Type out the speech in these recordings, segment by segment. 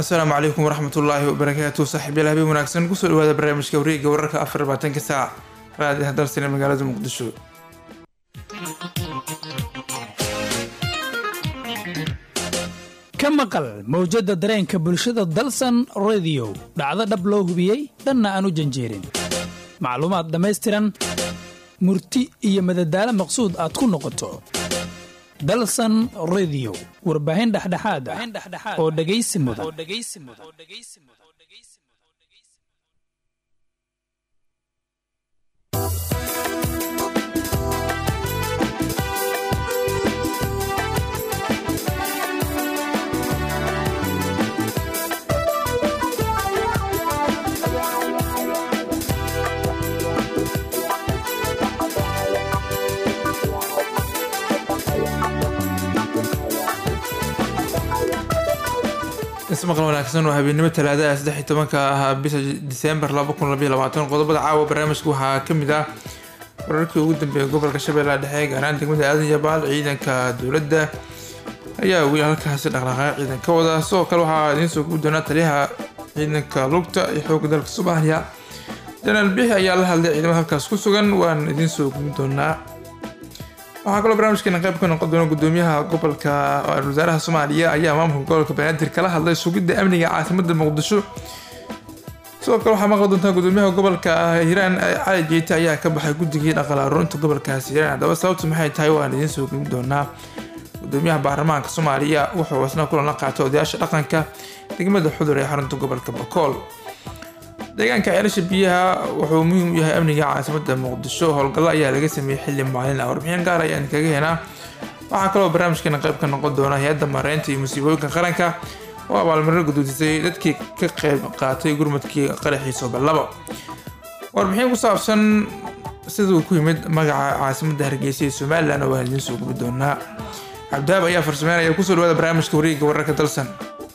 asalaamu calaykum waraxmat ullaahi wabarakaatu saaxiibyaal habeen wanaagsan kusoo dhawaada barnaamijka wareegga wararka afar labaatanka saac raadiah dalsane magaalada muqdisho ka maqal mawjadda dareenka bulshada dalsan rediyo dhacdo dhab loo hubiyey dhanna aan u janjeerin macluumaad dhammaystiran murti iyo madadaalo maqsuud aad ku noqoto dalsan rediyo warbaahin dhexdhexaad ah oo dhegaysi mudan ismaqal wanaagsan oo habeennimo talaadaha saddex iyo tobanka ahaa bisha diseembar laba kun labayo labaatan qodobada caawa barnaamijka waxaa ka mid ah wararkii ugu dambeeyay gobolka shabeellaha dhexe gaaraan degmada aadan yabaal ciidanka dowladda ayaa weli halkaasi dhaqdhaqaaq ciidan ka wada sidoo kale waxaa idiin soo gubi doonaa taliyaha ciidanka lugta iyo xoogga dalka soomaaliya janaal bixi ayaa la hadlay ciidamada halkaas ku sugan waan idiin soo gubi doonaa waxaa kaloo barnaamijkeena qayb ka noqon doona gudoomiyaha gobolka ra-isul wasaaraha soomaaliya ayaa maamulka gobolka banaadir kala hadlay sugidda amniga caasimada muqdisho sidoo kale waxaa maqli doontaa gudoomiyaha gobolka hiiraan cali jeete ayaa ka baxay guddigii dhaqal aruurinta gobolkaasi hiiraan haddaba sababtu maxay tahay waan idiin soo gudbi doonaa gudoomiyaha baarlamaanka soomaaliya wuxuu isna kulan la qaatay odayaasha dhaqanka degmada xudur ee xarunta gobolka bakool deegaanka ceelasha biyaha wuxuu muhiim u yahay amniga caasimada muqdisho howlgallo ayaa laga sameeyey xili maalin ah warbixin gaar ayaan kaga heenaa waxaa kaloo barnaamijkeena qayb ka noqon doona hay-adda mareynta iyo musiibooyinka qaranka oo abaalmarino gudoodisay dadkii ka qayb qaatay gurmadkii qaraxii sooballabo warbixin ku saabsan siduu ku yimid magaca caasimada hargeysa ee somalilan waan idiin soo gubi doonaa cabdihaab ayaa farsameynaya kusoo dhawaada barnaamijka wareegga wararka dalsan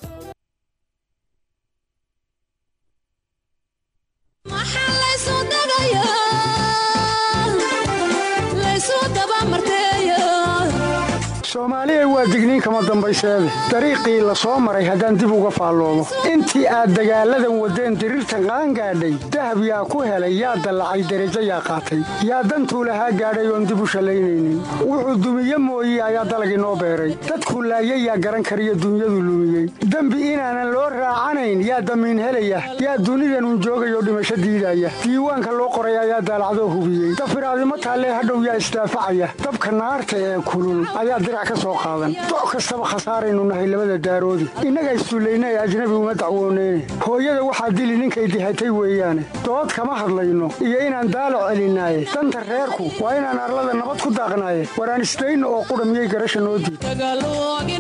soomaaliya waa digniin kama dambayseede dariiqii la soo maray haddaan dib uga faalloomo intii aad dagaalladan waddeen diriirtan qaangaadhay dahab yaa ku helay yaa dallacay derajo yaa qaatay yaa dantuu lahaa gaadhay oon dib u shallaynaynin wuxuu dumiye mooye ayaa dalag inoo beeray dadkuu laayay yaa garan kariyo dunyadu lumiyey dembi inaanan loo raacanayn yaa damiin helaya yaa dunidanun joogayoo dhimasho diidaya diiwaanka loo qoray ayaa daalacdoo hubiyey dafiraadimo taallee hadhow yaa isdaafacaya dabka naarta ee kulul ayaa doc kastaba khasaaraynu nahay labada daaroodi innaga issullayna ee ajnabi uma dacwooneyne hooyada waxaa dili ninkay dihatay weeyaane dood kama hadlayno iyo inaan daalo celinaaye danta reerku waa inaan arlada nabad ku daaqnaaye waraan isdayno oo qudha miyay garasha noo diid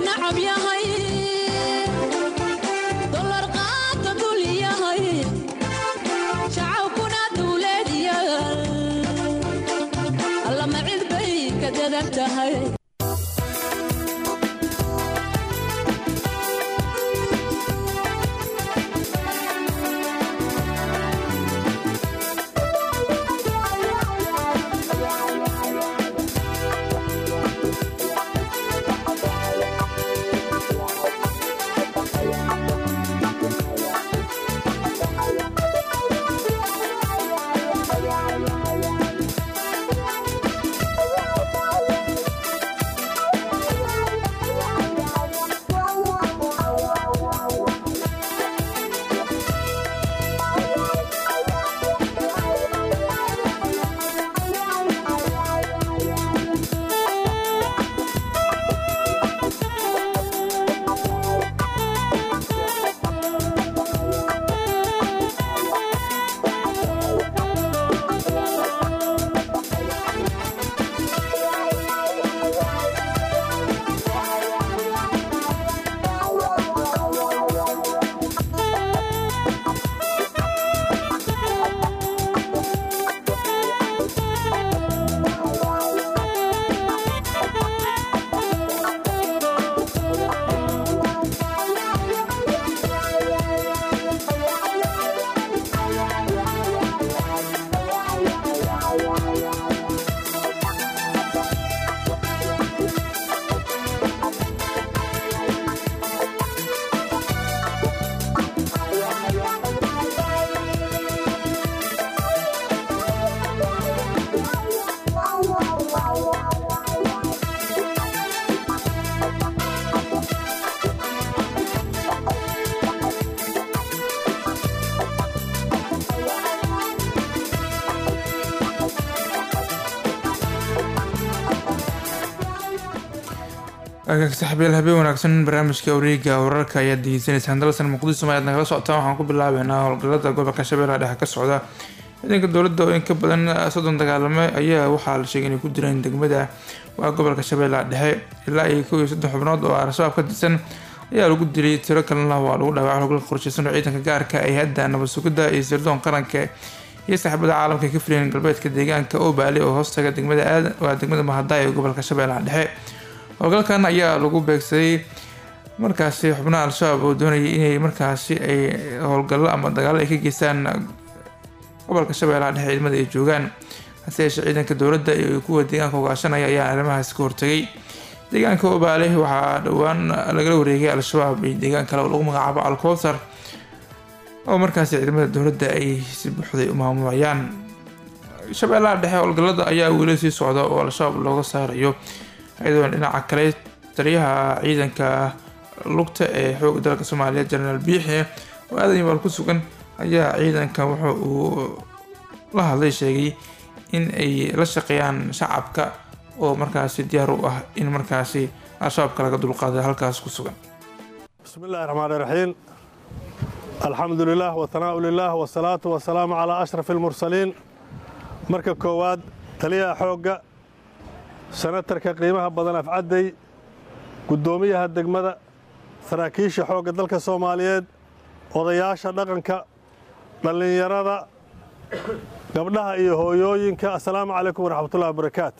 saxbiyaal habeen wanaagsan barnaamijka wareega wararka ayaad degeysanaysaan dalsan muqdisho ayaad nagala socotaan waxaan ku bilaabeynaa howlgalada gobolka shabeellaha dhexe ka socda ciidanka dowladda oo in ka badan soddon dagaalame ayaa waxaa la sheegay inay ku direen degmada waa gobolka shabeellaha dhexe ilaa iyo kow iyo soddon xubnood oo al-shabaab ka tirsan ayaa lagu dilay tiro kalena waa lagu dhaawacay howlgalka qorsheysan oo ciidanka gaarka ay hadda nabad sugidda iyo sirdoon qaranka iyo saaxiibada caalamka ka filayeen galbeedka deegaanka oo baali oo hoostaga degmada aadan waa degmada mahadaay ee gobolka shabeellaha dhexe howlgalkan ayaa lagu beegsaday markaasi xubnaha al-shabaab oo doonayay inay markaasi ay howlgallo ama dagaalo ay ka geystaan gobolka shabeellaha dhexe ciidamada ay joogaan hase yeeshee ciidanka dowladda iyo kuwa deegaanka hogaashanaya ayaa arrimahaas ka hortagay deegaanka obaale waxaa dhowaan lagala wareegay al-shabaab iyo deegaan kale oo lagu magacaabo alkowsar oo markaasi ciidamada dowladda ay si buuxday u maamulayaan shabeellaha dhexe howlgallada ayaa weli sii socda oo al-shabaab looga saarayo iyadoona dhinaca kale taliyaha ciidanka lugta ee xooga dalka soomaaliya jenaraal biixi oo aadan yabaal ku sugan ayaa ciidanka wuxa uu la hadlay sheegay in ay la shaqeeyaan shacabka oo markaasi diyaar u ah in markaasi al-shabaabka laga dulqaada halkaas ku sugan bismi illaahi raxmaan iraxiim alxamdu lilah watanaa'u lilah wasalaatu wasalaamu calaa ashraf almursaliin marka koowaad taliyaha xoogga senatarka qiimaha badan afcadday guddoomiyaha degmada saraakiisha xoogga dalka soomaaliyeed odayaasha dhaqanka dhallinyarada gabdhaha iyo hooyooyinka assalaamu calaykum waraxmatullahi wabarakaatu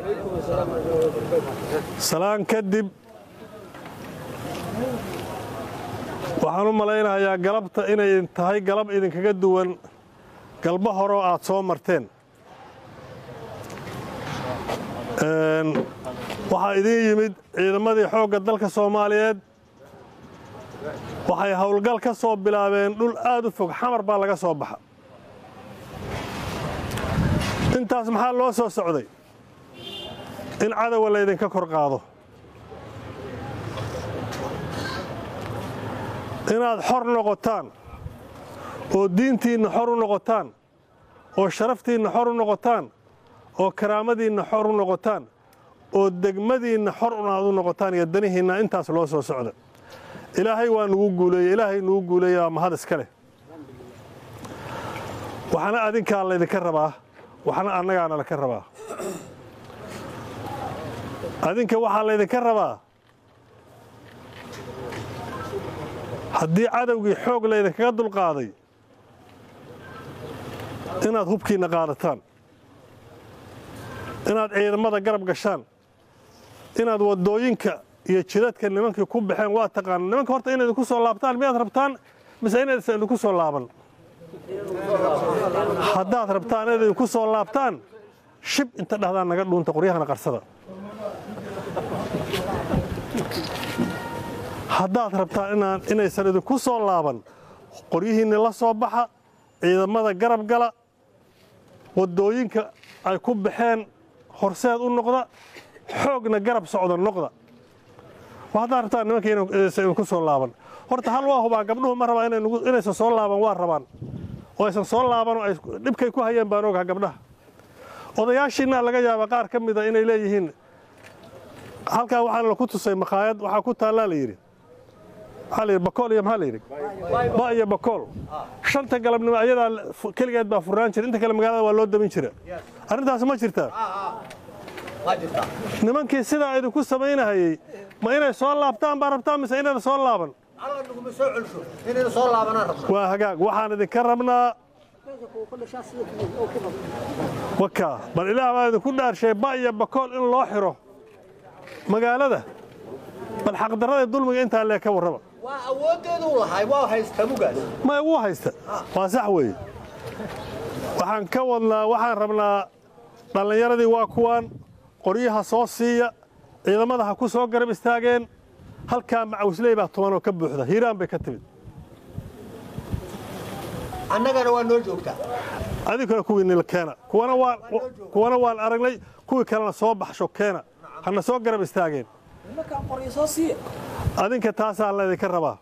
salaan kadib waxaan u malaynayaa galabta inay tahay galab idinkaga duwan galbo horeo aad soo marteen waxaa idiin yimid ciidamadii xoogga dalka soomaaliyeed waxay howlgal ka soo bilaabeen dhul aad u fog xamar baa laga soo baxa intaas maxaa loo soo socday in cadowa laydinka kor qaado inaad xor noqotaan oo diintiinna xor u noqotaan oo sharaftiinna xor u noqotaan oo karaamadiinna xor u noqotaan oo degmadiinna xor unaad u noqotaan iyo danihiinna intaas loo soo socda ilaahay waa nugu guuleeye ilaahay nugu guuleeye waa mahad iska leh waxna adinkaa laydinka rabaa waxna annagaana laka rabaa adinka waxaa laydinka rabaa haddii cadowgii xoog laydinkaga dulqaaday inaad hubkiinna qaadataan inaad ciidamada garab gashaan inaad waddooyinka iyo jidadka nimankii ku baxeen waa taqaana nimanka horta inay idinku soo laabtaan miyaad rabtaan mise inaysan idinku soo laaban haddaad rabtaan inayd idinku soo laabtaan shib inta dhahdaan naga dhuunta qoryahana qarsada haddaad rabtaan inaysan idinku soo laaban qoryihiinni la soo baxa ciidamada garab gala waddooyinka ay ku baxeen horseed u noqda xoogna garab socda noqda haddaad rabtaan nimanka inaysan idinku soo laaban horta hal waa hubaa gabdhuhu ma rabaa inaysan soo laaban waa rabaan oo aysan soo laaban oo dhibkay ku hayeen baan ogaha gabdhaha odayaashiinna laga yaaba qaar ka mida inay leeyihiin halkaa waxaa la ku tusay makhaayad waxaa ku taallaa la yidhi maxaa la yidhi bakool iyo maxaa la yidhi ba iyo bakool shanta galabnimo ayadaa keligeed baa furnaan jira inta kale magaalada waa loo damin jira arrintaas ma jirtaa nimankii sidaa idinku samaynahayey ma inay soo laabtaan baa rabtaa mise inayna soo laaban waa hagaag waxaan idinka rabnaa wakaa bal ilaah baa idinku dhaarshay ba iyo bakool in loo xiro magaalada bal xaqdarrada dulmiga intaa lee ka warraba maya wuu haysta waa sax weeye waxaan ka wadnaa waxaan rabnaa dhallinyaradii waa kuwaan qoryaha soo siiya ciidamada ha ku soo garab istaageen halkaa macawisley baa tubanoo ka buuxda hiiraan bay ka timid annagana waa noo joogtaa adinkuna kuwiinila keena kuwana waan aragnay kuwii kalena soo baxsho keena hana soo garab istaageen adinka taasaa laydinka rabaa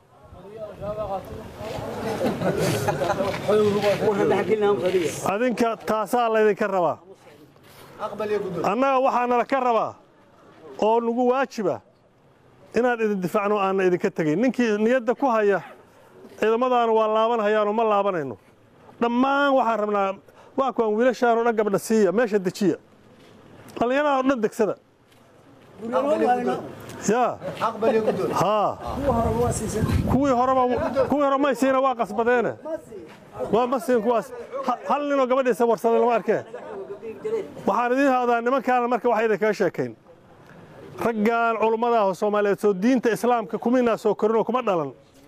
adinka taasaa laydinka rabaa annaga waxaa nala ka rabaa oo nagu waajiba inaan idin difaacno aanna idinka tegayn ninkii niyadda ku haya ciidamadaana waa laabanhayaanoo ma laabanayno dhammaan waxaan rabnaa waa kuwaan wiilashaanoo dhan gabdha siiya meesha dejiya dhallinyaraha oo dhan degsada yaa aqbal iyo guddoon haa kuwii horeba kuwii hore may siina waa qasbadeene waa ma siin kuwaas Ha- hal ninoo gabadhiisa warsaday lama arkee waxaan idiin haadaa nimankaana marka waxay idinkaga sheekayn raggan culummada ah oo soomaaliyeed soo diinta islaamka kuminaa soo korin oo kuma dhalan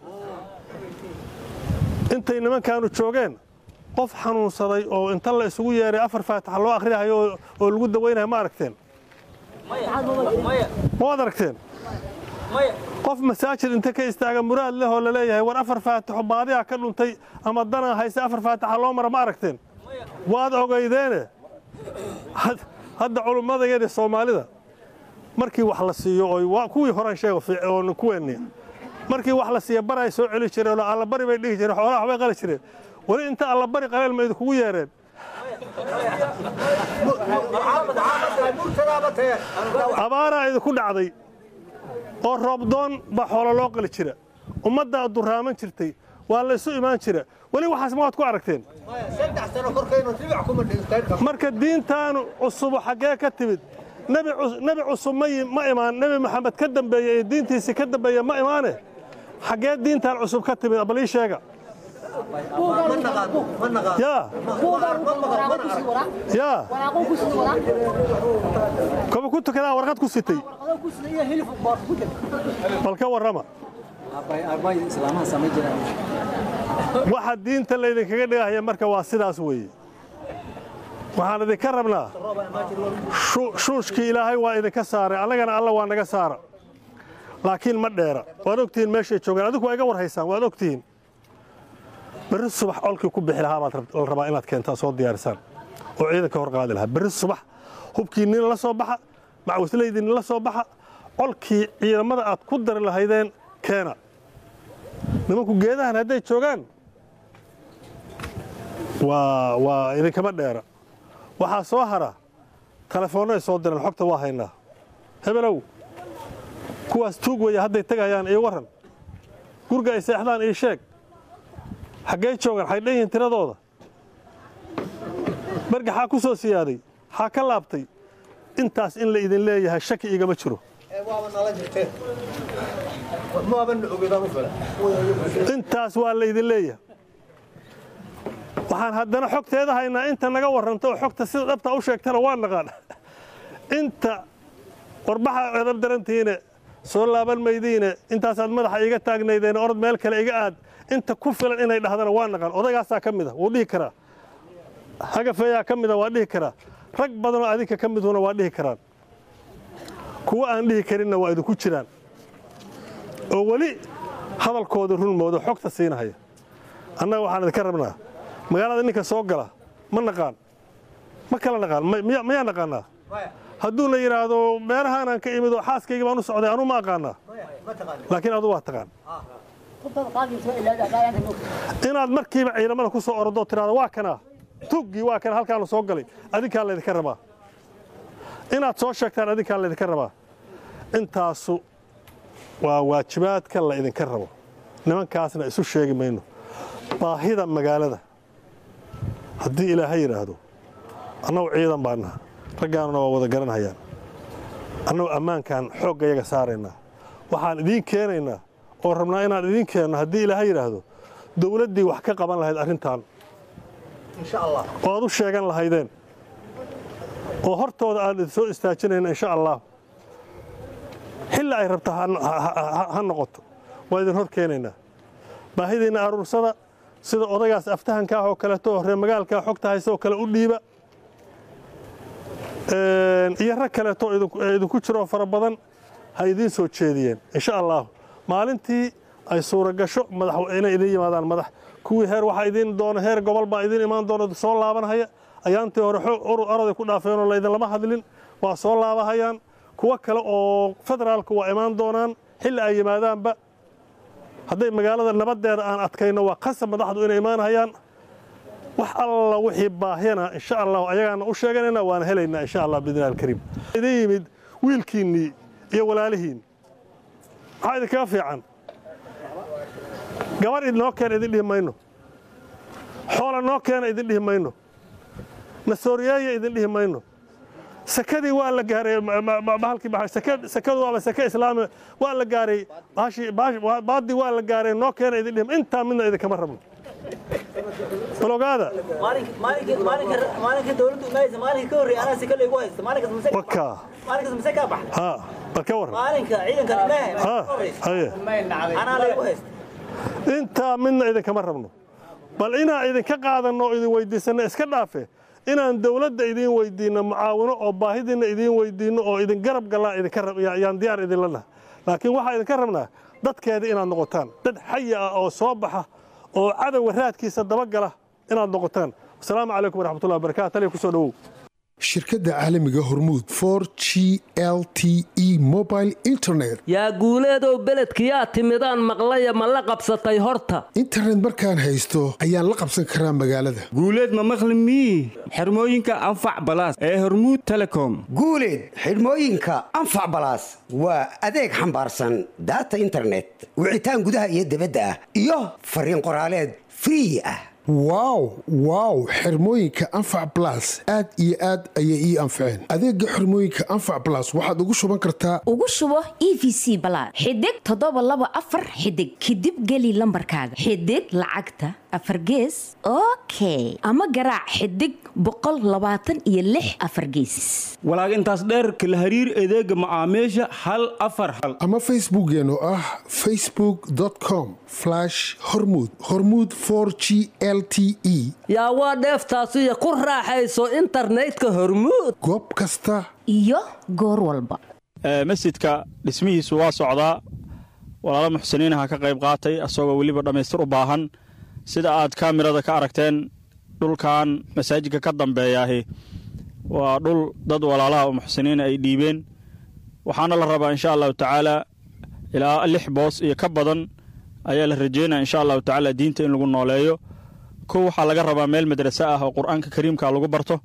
intay nimankaanu joogeen qof xanuunsaday oo inta la isugu yeeray afar faataxa loo akhriyahayo oo- oo lagu dawaynayo ma aragteen ma waad aragteen qof masaajid inta ka istaaga muraad leh oo laleeyahay war afar faatixo baadiyaa ka dhuntay ama danaa hayse afar faatixa loo mara ma aragteen waad ogaydeene Had- hadda culummadayadii soomaalida markii wax la siiyo oy waa kuwii horan sheego fiic- oo kuweenni markii wax la siiya baray soo celi jireen oo allabari bay dhihi jireen xoolaha waxbay qali jireen weli inta allabari qaleel ma idinkugu yeereen murtadaaba tee abaaraa idinku dhacday oo roobdoon baa xoolo loo qali jira ummaddaa duraaman jirtay waa la isu imaan jira weli waxaas ma waad ku aragteen saddex sano korkaynu ribic kuma dhigtay marka diintaanu cusubu xaggee ka timid nebi cus- nebi cusub ma yi- ma imaan nebi maxamed ka dambeeye ee diintiisii ka dambeeye ma imaane xaggee diintaan cusub ka timid bal ii sheega ma naqaano ma naqaano yaa yaa kaba ku tukadaa warqad ku sitay bal ka warrama waxa diinta laydinkaga dhigahaya marka waa sidaas weeye waxaan idinka rabnaa shu- shuushkii ilaahay waa idinka saaray annagana alla waa naga saara laakiin ma dheera waad ogtihiin meeshay joogaan adinku waa iga war haysaan waad ogtihiin berri subax colkii ku bixi lahaa baad rab- la rabaa inaad keentaan soo diyaarisaan oo ciidanka hor qaadi lahaa berri subax hubkii nin la soo baxa macwislaydii nin la soo baxa colkii ciidamada aad ku dari lahaydeen keena nimanku geedahan hadday joogaan waa waa idinkama dheera waxaa soo hara telefoonnay soo direen xogta waa haynaa hebelow kuwaas tuug weeye hadday tegayaan ii warran guriga ay seexdaan ii sheeg xaggee joogaan xay dhan yihiin tiradooda bargaxaa ku soo siyaaday xaa ka laabtay intaas in la idin leeyahay shaki igama jiro waaba nala jirteen maaban ogedaan u fila intaas waa laydin leeyahay waxaan haddana xogteeda haynaa inta naga warranta oo xogta sida dhabta u sheegtana waa naqaan inta warbaxa edab darantihiine soo laaban maydiine intaasaad madaxa iga taagnaydeen orod meel kale iga aad inta ku filan inay dhahdana waa naqaan odaygaasaa ka mid a wuu dhihi karaa hagafeeyaa ka mida waa dhihi karaa rag badanoo adinka ka miduna waa dhihi karaan kuwa aan dhihi karinna waa idinku jiraan oo weli hadalkooda run moodo xogta siinahaya annaga waxaan idinka rabnaa magaalada ninka soo gala ma naqaan ma kala naqaan ma- miya- miyaa naqaanaa hadduu la yidhaahdo meelahaanaan ka imid oo xaaskayga baan u socday anuu ma aqaanaa ma taqaani laakiin adu waa taqaan inaad markiiba ciidamada ku soo orodoo tiraahdo waa kanaa tuggii waa kana halkaanu soo galay adinkaa laydinka rabaa inaad soo sheegtaan adinkaa laydinka rabaa intaasu waa waajibaadka la idinka rabo nimankaasna isu sheegi mayno baahida magaalada haddii ilaahay yidhaahdo annagu ciidan baa naha raggaanuna waa wada garanhayaan annagu ammaankaan xoogga yaga saaraynaa waxaan idiin keenaynaa oo rabnaa inaan idiin keenno haddii ilaahay yidhaahdo dowladdii wax ka qaban lahayd arrintan insha allah oo aad u sheegan lahaydeen oo hortooda aan idin soo istaajinayna insha allah xilli ay rabta ha- ha- ha- ha noqoto waa idin hor keenaynaa baahidiinna aruursada sida odagaas aftahanka ah oo kaleeto oo reer magaalka xogta haysa oo kale u dhiiba Een, iyo rag kaleeto oo idinku- ee idinku jiroo fara badan ha idiin soo jeediyeen insha allah maalintii ay suuragasho madax inay idin yimaadaan madax kuwii heer waxaa idiin doona heer gobol baa idiin imaan doona soo laabanhaya ayaantii hore xo- ur- oroday ku dhaafeen oo laydinlama hadlin waa soo laabahayaan kuwo kale oo federaalka waa imaan doonaan xilli ay yimaadaanba hadday magaalada nabadeeda aan adkayno waa qasab madaxdu inay imaanhayaan wax alla wixii baahiyana insha allah ayagaana u sheeganayna waana helaynaa insha allah biidnillahi alkariim idin yimid wiilkiinnii iyo walaalihiin maxaa idinkaga fiican gabar idinoo keena idin dhihi mayno xoola noo keena idin dhihi mayno nasooriyeeya idin dhihi mayno sakadii waa la gaaray bahalkii sakadu waaba sake islaami waa la gaaray baadii waa la gaaray noo keena idin dhihi intaa midna idinkama rabno bal ogaada maalinka dowladdu imaaysa maalinka ka horreeya anaa sika laygu haysta maalinkaas mise wakaa maalinkaas mise kaa baxay ha bal ka warran maalinka ciidankan imaahe ha haye anaa laygu haysta intaa midna idinkama rabno bal inaan idinka qaadanno oo idin weyddiisanno iska dhaafe inaan dowladda idiin weyddiinno mucaawino oo baahidiinna idiin weyddiinno oo idin garab gallaan idinkaayaan diyaar idinla naha laakiin waxaa idinka rabnaa dadkeeda inaad noqotaan dad xaya ah oo soo baxa oo cadowga raadkiisa dabagala inaad noqotaan asalaamu calaykum waraxmatullahi wabarakatu taliya ku soo dhowow shirkadda caalamiga hormuud for g l t e mobile internet yaa guuleedow beledkiyaa timidaan maqlaya ma la qabsatay horta internet markaan haysto ayaan la qabsan karaa magaalada guuleed ma maqli mii xirmooyinka anfac balaas ee hormuud telecom guuleed xidhmooyinka anfac balaas waa adeeg xambaarsan daata internet wicitaan gudaha iyo dibadda ah iyo fariin qoraaleed free ah wow wow xirmooyinka anfac balas aad iyo aad ayay ii anfaceen adeega xirmooyinka anfac balas waxaad ugu shuban kartaa ugu shubo e v c balaad xidig toddoba laba afar xidig kadib geli lambarkaaga xidig lacagta afar gees okay ama garaac xidig boqol labaatan iyo lix afar gees walaag intaas dheer kala hariir adeega macaamiisha hal afar hal ama facebookeen oo ah facebook com hormud hormud g l t e yaa waa dheeftaasiyo ku raaxayso internetka hormuud goob kasta iyo goor walba masjidka dhismihiisu waa socdaa walaalo muxsiniinaha ka qayb qaatay asagoo weliba dhammaystir u baahan sida aad kaamirada ka aragteen dhulkan masaajidka ka dambeeyaahi waa dhul dad walaalaha oo muxsiniina ay dhiibeen waxaana la rabaa insha allahu tacaala ilaa lix boos iyo ka badan ayaa la rajeynaya insha allahu tacaala diinta in lagu nooleeyo kow waxaa laga rabaa meel madrase ah oo qur-aanka kariimka lagu barto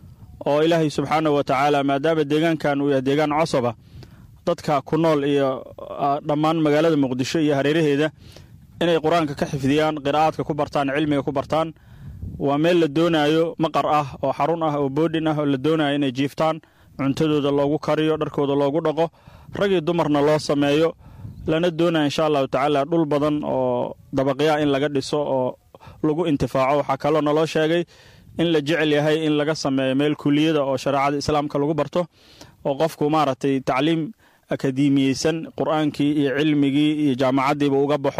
oo ilaahay subxaanahu wa tacaala maadaama deegaankan uu yahay deegaan cosoba dadka ku nool iyo dhammaan magaalada muqdisho iyo hareeraheeda inay qur-aanka ka xifdiyaan qiraa'aadka ku bartaan cilmiga ku bartaan waa meel la doonaayo maqar ah oo xarun ah oo boodhin ah oo la doonayo inay jiiftaan cuntadooda loogu kariyo dharkooda loogu dhaqo rag iyo dumarna loo sameeyo lana doonaya insha allahu tacaala dhul badan oo dabaqyaa in laga dhiso oo lagu intifaaco waxaa kaloo naloo sheegay in la jecel yahay in laga sameeyo meel kuliyada oo shareecada islaamka lagu barto oo qofku maaragtay tacliim akademiyeysan qur-aankii iyo cilmigii iyo jaamacaddiiba uga baxo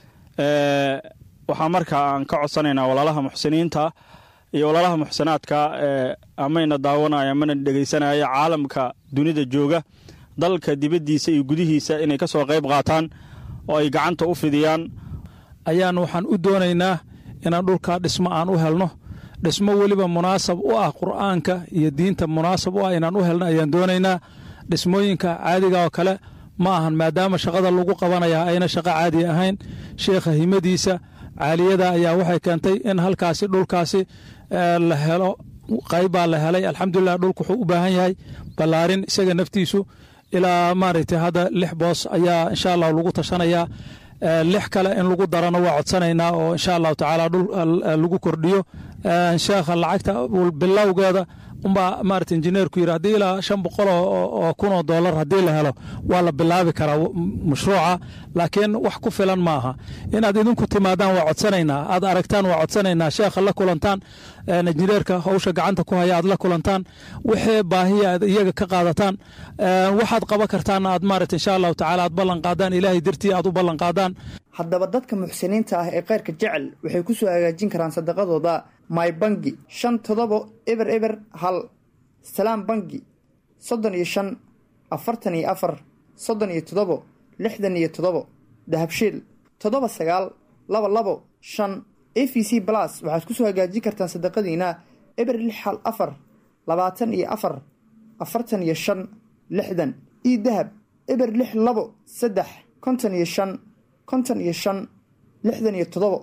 waxaa markaa aan ka codsanaynaa walaalaha muxsiniinta iyo walaalaha muxsinaadka amayna daawanaya amana dhegaysanaya caalamka dunida jooga dalka dibaddiisa iyo gudihiisa inay ka soo qayb qaataan oo ay gacanta u fidiyaan ayaan waxaan u doonaynaa inaan dhulkaa dhismo aan u helno dhismo weliba munaasab u ah qur'aanka iyo diinta munaasab u ah inaan u helno ayaan doonaynaa dhismooyinka caadiga oo kale ma ahan maadaama shaqada lagu qabanayaa ayna shaqo caadi ahayn sheekha himadiisa caaliyada ayaa waxay keentay in halkaasi dhulkaasi la helo qaybbaa la helay alxamdulilah dhulku wuxuu u baahan yahay ballaarin isaga naftiisu ilaa maaragtay hadda lix boos ayaa insha allah lagu tashanayaa lix kale in lagu darano waa codsanaynaa oo insha allahu tacaala dhul lagu kordhiyo sheekha lacagta bilowgeeda umbaa maarata injineerku yidhi haddii ilaa shan boqol oo kun oo dollar haddii la helo waa la bilaabi karaa mashruuca laakiin wax ku filan ma aha inaad idinku timaadaan waa codsanaynaa aad aragtaan waa codsanaynaa sheekha la kulantaan injineerka howsha gacanta ku haya aad la kulantaan wixii baahiya aad iyaga ka qaadataan waxaad qaban kartaan aad maarata insha allahu tacaala aad ballan qaadaan ilaahay dartii aad u ballan qaadaan haddaba dadka muxsiniinta ah ee khayrka jecel waxay ku soo hagaajin karaan sadaqadooda my bangi shan todobo eber eber hal salaam bangi soddon iyo shan afartan iyo afar soddon iyo toddobo lixdan iyo toddobo dahabshiil toddoba sagaal laba labo shan a v c balas waxaad ku soo hagaajin kartaan sadaqadiina eber lix hal afar labaatan iyo afar afartan iyo shan lixdan io dahab eber lix labo saddex konton iyo shan konton iyo shan lixdan iyo toddobo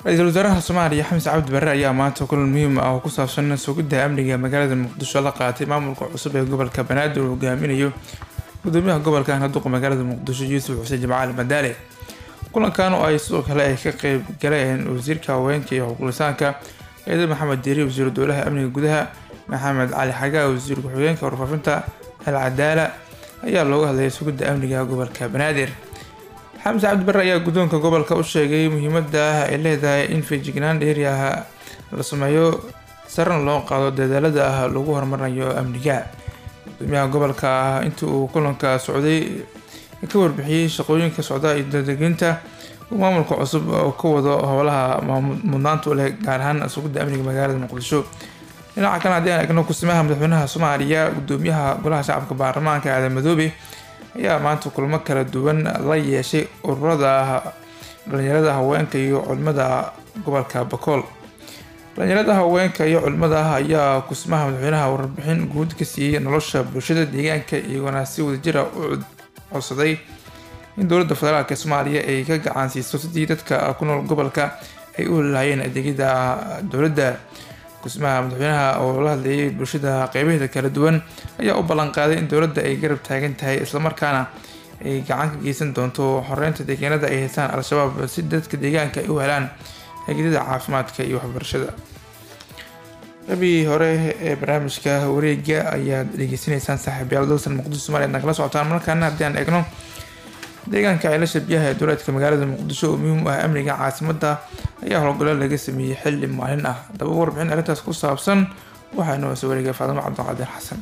ra-iisul wasaaraha soomaaliya xamis cabdi barre ayaa maanta kulan muhiim ah oo ku saabsan sugidda amniga magaalada muqdisho la qaatay maamulka cusub ee gobolka banaadir uu hogaaminayo gudoomiyaha gobolka handuqa magaalada muqdisho yuusuf xuseen jimcaali madaale kulankan oo ay sidoo kale ay ka qeyb galeen wasiirka haweenka iyo xuquuqlisaanka eeda maxamed diiri wasiiru dowlaha amniga gudaha maxamed cali xagaa wasiir ku-xigeenka warfaafinta al cadaala ayaa looga hadlayay sugidda amniga gobolka banaadir xamis cabdi barre ayaa guddoonka gobolka u sheegay muhiimada ay leedahay in feejignaan dheeri ah la sameeyo sarana loo qaado dadaalada ah lagu horumarinayo amniga gudoomiyaha gobolka ah intii uu kulanka socday ka warbixiyey shaqooyinka socda iyo dadeginta uu maamulka cusub oo ka wado howlaha mudnaanta u leh gaar ahaan sugidda amniga magaalada muqdisho dhinaca kale haddii aan eegno kusimaha madaxweynaha soomaaliya gudoomiyaha golaha shacabka baarlamaanka aadan madoobe ayaa maanta kulmo kala duwan la yeeshay ururada dhalinyarada haweenka iyo culimada gobolka bakool dhalinyarada haweenka iyo culimada ayaa kusimaha madaxweynaha warbixin guud ka siiyey nolosha bulshada deegaanka iyagoona si wadajira u codsaday in dowladda federaalk soomaaliya ay ka gacan siiso sidii dadka ku nool gobolka ay u helaayeen adeegyada dowladda kusmaha madaxweynaha oo la hadlayay bulshada qeybaheeda kala duwan ayaa u ballanqaaday in dowladda ay garab taagan tahay islamarkaana ay gacan ka geysan doonto xoreynta deegaanada ay haystaan al-shabaab si dadka deegaanka ay u helaan adeegyada caafimaadka iyo waxbarashada qabii hore ee barnaamijka wareega ayaad dhegeysanaysaan saaxiibyaal dalsan muqdisho somaaliya nagala socotaan markaana haddii aan eegno deegaanka ceelasha biyaha ee dowlaadka magaalada muqdisho oo muhiim u ah amniga caasimada ayaa howlgallo laga sameeyey xilli maalin ah haddaba warbixin arrintaas ku saabsan waxaa inoo soo wareegay faadimo cabdiqaadir xasan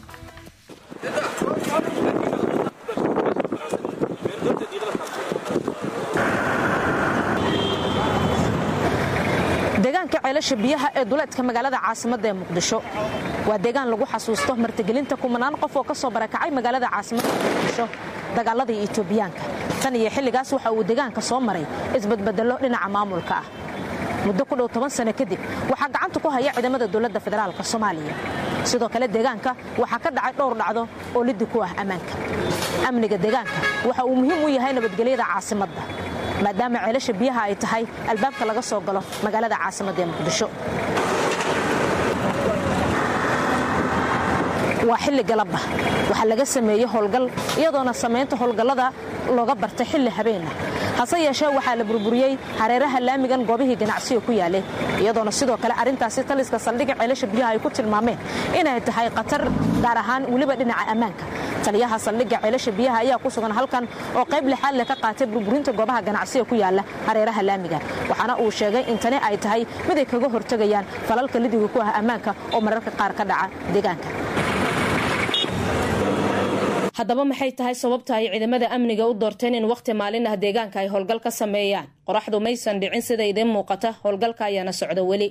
deegaanka ceelasha biyaha ee duleedka magaalada caasimadda ee muqdisho waa deegaan lagu xasuusto martigelinta kumanaan qof oo ka soo barakacay magaalada caasimadda ee muqdisho dagaaladii etoobiyaanka tan iyo xilligaas waxa uu deegaanka soo maray isbadbedello dhinaca maamulka ah muddo ku dhow toban sano kadib waxaa gacanta ku haya ciidamada dowladda federaalk soomaaliya sidoo kale deegaanka waxaa ka dhacay dhowr dhacdo oo liddi ku ah ammaanka amniga deegaanka waxa uu muhiim u yahay nabadgelyada caasimadda maadaama ceelasha biyaha ay tahay albaabka laga soo galo magaalada caasimadda ee muqdisho waa xilli galabba waxaa laga sameeyey howlgal iyadoona samaynta howlgallada looga bartay xilli habeenah hase yeeshee waxaa la burburiyey hareeraha laamigan goobihii ganacsiga ku yaalay iyadoona sidoo kale arrintaasi taliska saldhigga ceelasha biyaha ay ku tilmaameen inay tahay khatar gaar ahaan weliba dhinaca ammaanka taliyaha saldhigga ceelasha biyaha ayaa ku sugan halkan oo qayb lixaad leh ka qaatay burburinta goobaha ganacsiga ku yaala hareeraha laamiga waxaana uu sheegay in tani ay tahay mid ay kaga hortegayaan falalka lidiga ku ah ammaanka oo mararka qaar ka dhaca deegaanka haddaba maxay tahay sababta ay ciidamada amniga u doorteen in wakhti maalin ah deegaanka ay howlgal ka sameeyaan qoraxdu maysan dhicin sida idiin muuqata howlgalka ayaana socda weli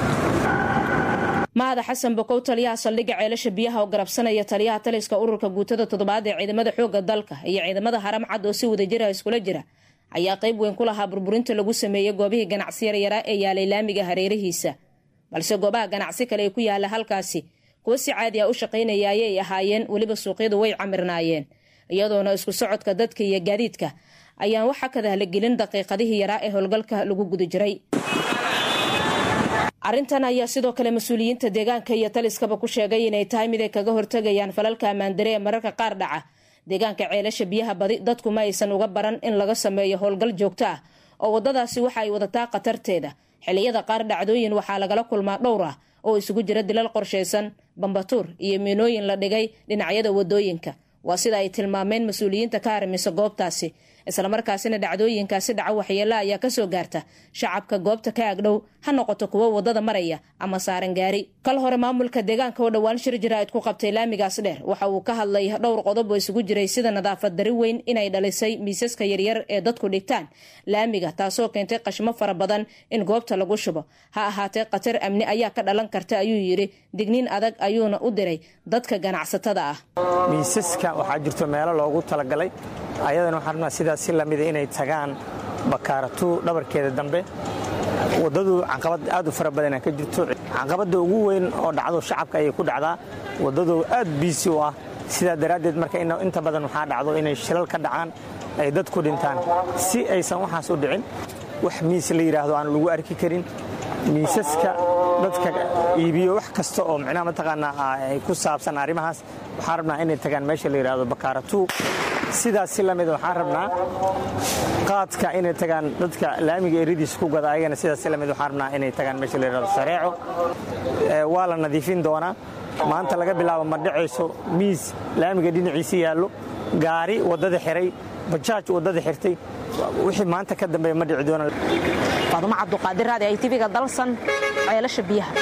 mahada xasan bokow taliyaha saldhigga ceelasha biyaha oo garabsanaya taliyaha taliska ururka guutada toddobaad ee ciidamada xoogga dalka iyo ciidamada haram cad oo si wadajira iskula jira ayaa qayb weyn ku lahaa burburinta lagu sameeyey goobihii ganacsi yaryaraa ee yaalay laamiga hareerihiisa balse goobaha ganacsi kale ee ku yaala halkaasi kuwo si caadi a u shaqaynaya ayay ahaayeen weliba suuqyadu way camirnaayeen iyadoona isku socodka dadka iyo gaadiidka ayaan waxa kadahla gelin daqiiqadihii yaraa ee howlgalka lagu guda jiray arrintan ayaa sidoo kale mas-uuliyiinta deegaanka iyo taliskaba ku sheegay inay tahay mid ay kaga hortegayaan falalka ammaandare ee mararka qaar dhaca deegaanka ceelasha biyaha badi dadku ma aysan uga baran in laga sameeyo howlgal joogto ah oo waddadaasi waxa ay wadataa khatarteeda xilliyada qaar dhacdooyin waxaa lagala kulmaa dhowr ah oo isugu jira dilal qorshaysan bambatuur iyo miinooyin la dhigay dhinacyada wadooyinka waa sida ay tilmaameen mas-uuliyiinta ka harimisa goobtaasi islamarkaasina dhacdooyinkaasi dhaca waxyeela ayaa kasoo gaarta shacabka goobta ka agdhow ha noqoto kuwo wadada maraya ama saaran gaari kal hore maamulka deegaanka oo dhowaan shir jaraa'id ku qabtay laamigaas dheer waxa uu ka hadlay dhowr qodob oo isugu jiray sida nadaafad dari weyn inay dhalisay miisaska yaryar ee dadku dhigtaan laamiga taasoo keentay qashmo fara badan in goobta lagu shubo ha ahaatee khatar amni ayaa ka dhalan karta ayuu yidhi digniin adag ayuuna u diray dadka ganacsatada ah miisaska waxaa jirto meelo loogu talagalay ayadana waxaan rabnaa sidaas si lamida inay tagaan bakaaratu dhabarkeeda dambe waddadu caqabad aad u fara badana ka jirto caqabadda ugu weyn oo dhacdo shacabka ayay ku dhacdaa waddadu aad biisi u ah sidaa daraaddeed marka inta badan waxaa dhacdo inay shilal ka dhacaan ay dad ku dhintaan si aysan waxaas u dhicin wax miis la yidhaahdo aan lagu arki karin miisaska dadka iibiyo wax kasta oo micnaha mataqaanaa ay ku saabsan arrimahaas waxaan rabnaa inay tagaan meesha la yidhaahdo bakaaratuu sidaas si lamid waxaan rabnaa qaadka inay tagaan dadka laamiga eridiisa ku gada ayagana sidaas si lamid waxaan rabnaa inay tagaan meesha la yidhahdo sareeco waa la nadiifin doonaa maanta laga bilaabo ma dhacayso miis laamiga dhinaciisa yaallo gaari waddada xiray bajaaj waddada xirtay wixii maanta ka dambeeya ma dhici doona faadumo cabduqaadir raadi ay tiviga dalsan ceelasha biyaha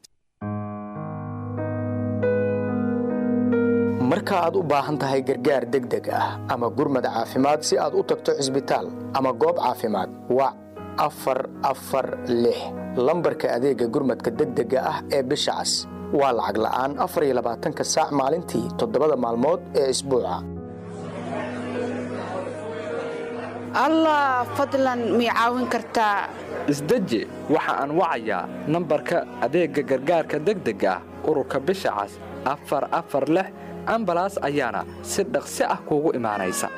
marka aad u baahan tahay gargaar degdeg ah ama gurmad caafimaad si aad u tagto cisbitaal ama goob caafimaad wac afar afar lix lambarka adeegga gurmadka degdega ah ee bisha cas waa lacag la'aan afar iyo labaatanka saac maalintii toddobada maalmood ee isbuuca allah fadlan mii caawin kartaa isdeji waxa aan wacayaa nambarka adeegga gargaarka degdega ah ururka bisha cas afar afar lix ambalaas ayaana si dhaqsi ah kuugu imaanaysa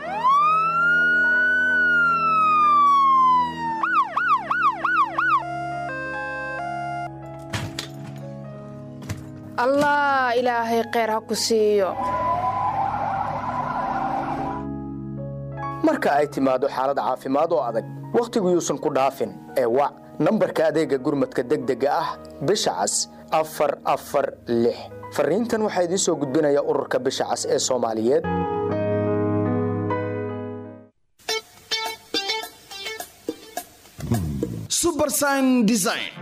allah ilaahay kheyr ha ku siiyo marka ay timaado xaalad caafimaad oo adag wakhtigu yuusan ku dhaafin ee wac nambarka adeegga gurmadka degdega ah bisha cas afar afar lix fariintan waxaa idiin soo gudbinaya ururka bisha cas ee soomaaliyeed subersign design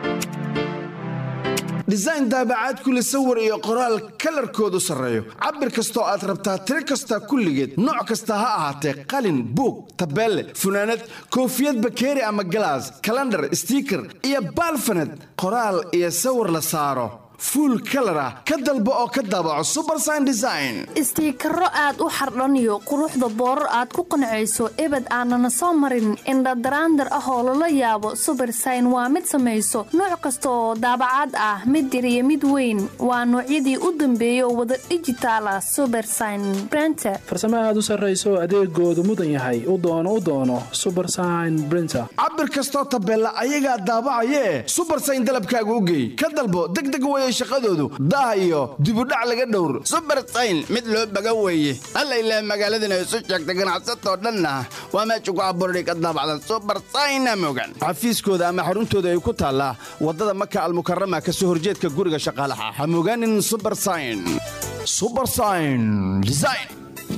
design daabacaad kule sawir iyo qoraal kalarkoodu sarreeyo cabir kastoo aad rabtaa tiro kasta kulligeed nooc kasta ha ahaatee qalin buug tabeelle funaanad koofiyad bakeeri ama galaas kalandhar stiiker iyo baalfaned qoraal iyo sawir la saaro fuul kalar ah ka dalbo oo ka daabaco subersign design istiikaro aad u xardhaniyo quruxda boorar aad ku qancayso ebed aanana soo marin indhadaraandar ah oo lala yaabo subersign waa mid samayso nooc kasta oo daabacaad ah mid yar iyo mid weyn waa noocyadii u dambeeyay oo wada dhijitaal ah subersign brenter farsamo aad u sarrayso adeegoodu mudan yahay u doono u doono subersign brinter cabir kastoo tabeella ayagaa daabacayee subersign dalabkaaga u geey ka dalbo degdeg weye shaqadoodu daah iyo dibudhac laga dhowr subersayn mid loo baga weeye alla ilaah magaaladana isu sheegta ganacsatoo dhanna waa meesha ku abuurday ka daabacda subersayna mogan xafiiskooda ama xaruntooda ay ku taallaa waddada maka almukarama ka soo horjeedka guriga shaqaalaha ha mogaanin subersayn subersayn design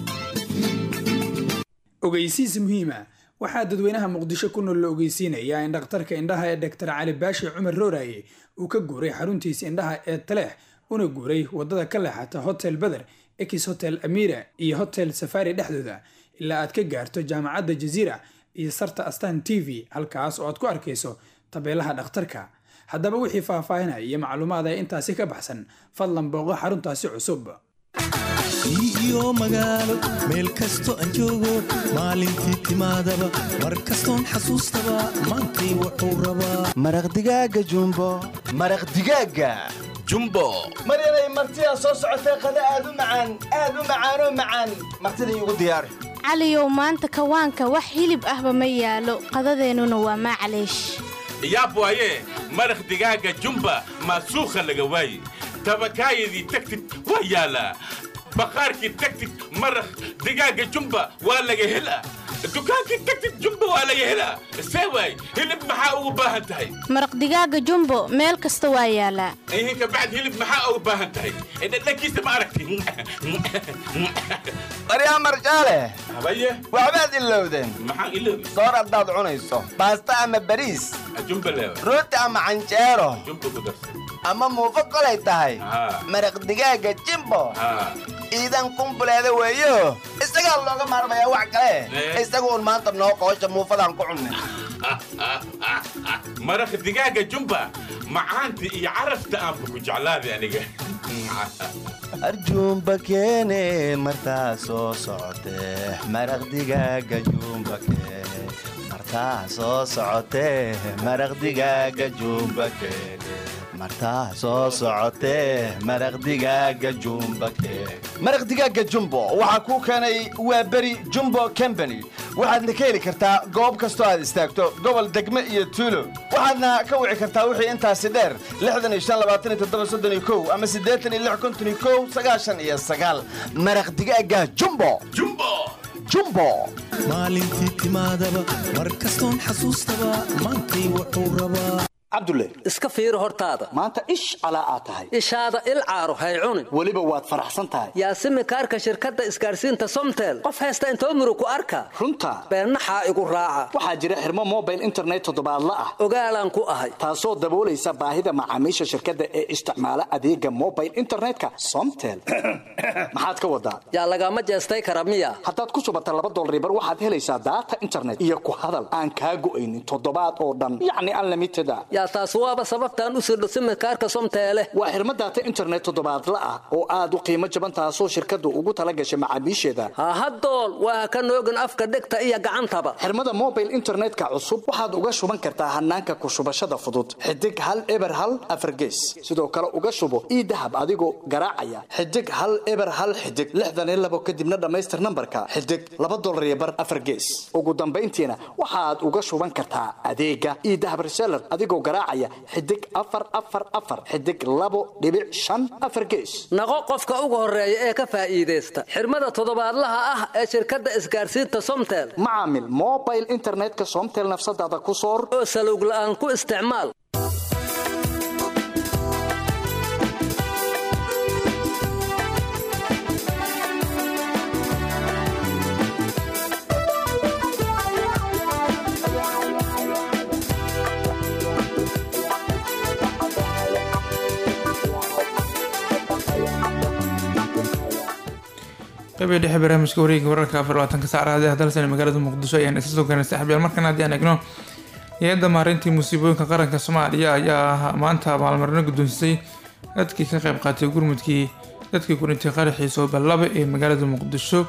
ogeysiis muhiima waxaa dadweynaha muqdisho ku nool la ogeysiinayaa in dhakhtarka indhaha ee doktor cali baashi cumar rooraye uu ka guuray xaruntiisa indhaha ee taleex una guuray wadada ka leexata hotel beder ex hotel amira iyo hotel safari dhexdooda ilaa aad ka gaarto jaamacadda jaziira iyo sarta astan t v halkaas oo aad ku arkayso tabeelaha dhakhtarka haddaba wixii faahfaahinaya iyo macluumaad ee intaasi ka baxsan fadlan booqo xaruntaasi cusub iyo magaalo meel kasto aan joogo maalintii timaadaba mar kastoon xasuustaba maantay wuxuu rabaa maraq digaaga jumbo maraq digaaga jumbo maryanay martidaa soo socotee qada aad u macaan aad u macaanoo macaan martida iigu diyaari caliyow maanta kawaanka wax hilib ahba ma yaalo qadadeennuna waa maclaysh yaab waaye maraq digaaga jumba maasuukha laga waaye tabakaayadii tagtid waa yaalaa baqaarkii tagtid maraq digaaga jumba waa laga helaa dukaankii tagtid jumba waa laga helaa see waay hilib maxaa ugu baahan tahay maraq digaaga jumbo meel kasta waa yaalaa ihinka bacd hilib maxaa ugu baahan tahay dhadhankiisa ma aragti baryaa marjaale habaye waxbaad ilowdeen maxaan iloobi soor haddaad cunayso baasta ama bariis jumba leewa rooti ama canjeero jumba ku darsan ama muufo kolay tahay maraq digaaga jimbo iidan kumbuleeda weeyo isagaa looga maarmayaa wax kale isagu un maanta noo qoosha muufadaan ku cunnay maraq digaaga jumba macaanta iyo carafta aanba ku jeclaaday aniga arjuumba keene martaa soo socotee maraq digaaga juumba keene martaa soo socotee maraq digaaga jumba keene martaa soo socotee maraq digaaga jumba keene maraq digaaga jumbo waxaa kuu keenay waa beri jumbo company waxaadna ka heli kartaa goob kastoo aad istaagto gobol degme iyo tuulo waxaadna ka wici kartaa wixii intaasi dheer ama maraq digaaga jumbo jumbo maalintii timaadaba mar kastoon xasuustaba maantay wuxuu rabaa cabdulle iska fiiri hortaada maanta ish calaa aad tahay ishaada il caaro hay cunin weliba waad faraxsan tahay yaasimi kaarka shirkadda isgaarsiinta somtel qof haysta intoo muru ku arka runta beennaxaa igu raaca waxaa jira xirmo mobile internet toddobaadla ah ogaalaan ku ahay taasoo daboolaysa baahida macaamiisha shirkadda ee isticmaala adeega mobile internetka somtel maxaad ka wadaa yaa lagama jeestay kara miya haddaad ku subata laba dolaribar waxaad helaysaa daata internet iyo ku hadal aan kaa go'aynin toddobaad oo dhan yacni unlimited a yaa taas waaba sababtaan u sirdho simikaarka somteele waa xirmo daata internet toddobaadla ah oo aad u qiimo jaban taasoo shirkaddu ugu tala gashay macaamiisheeda hahadool waa ka noogin afka dhegta iyo gacantaba xirmada mobile internetka cusub waxaad uga shuban kartaa hanaanka ku shubashada fudud xidig hal eber hal afargees sidoo kale uga shubo ii dahab adigoo garaacaya xidig hal eber hal xidig lixdan iyo labo kadibna dhammaystir nambarka xidig laba dolar iyo bar afargees ugu dambayntiina waxaad uga shuban kartaa adeega ii dahab reseller adigoo garaacaya xidig afar afar afar xidig labo dhibic shan afar gees naqo qofka ugu horeeya ee ka faa'iidaysta xirmada toddobaadlaha ah ee shirkadda isgaarsiinta somtel macaamil mobile internetka somtel nafsadaada ku soor oo salowg la'aan ku isticmaal qaybay dhexe barnaamijka wareega wararka afar labaatanka saacadaha dalsan magaalada muqdisho ayaan isa soo gaarnay saaxiibyaal markan haddii aan egno hay-adda maareyntii musiibooyinka qaranka soomaaliya ayaa maanta maalmarino guddoonsisay dadkii ka qayb qaatay gurmudkii dadkii ku dhintay qaraxii sooballaba ee magaalada muqdisho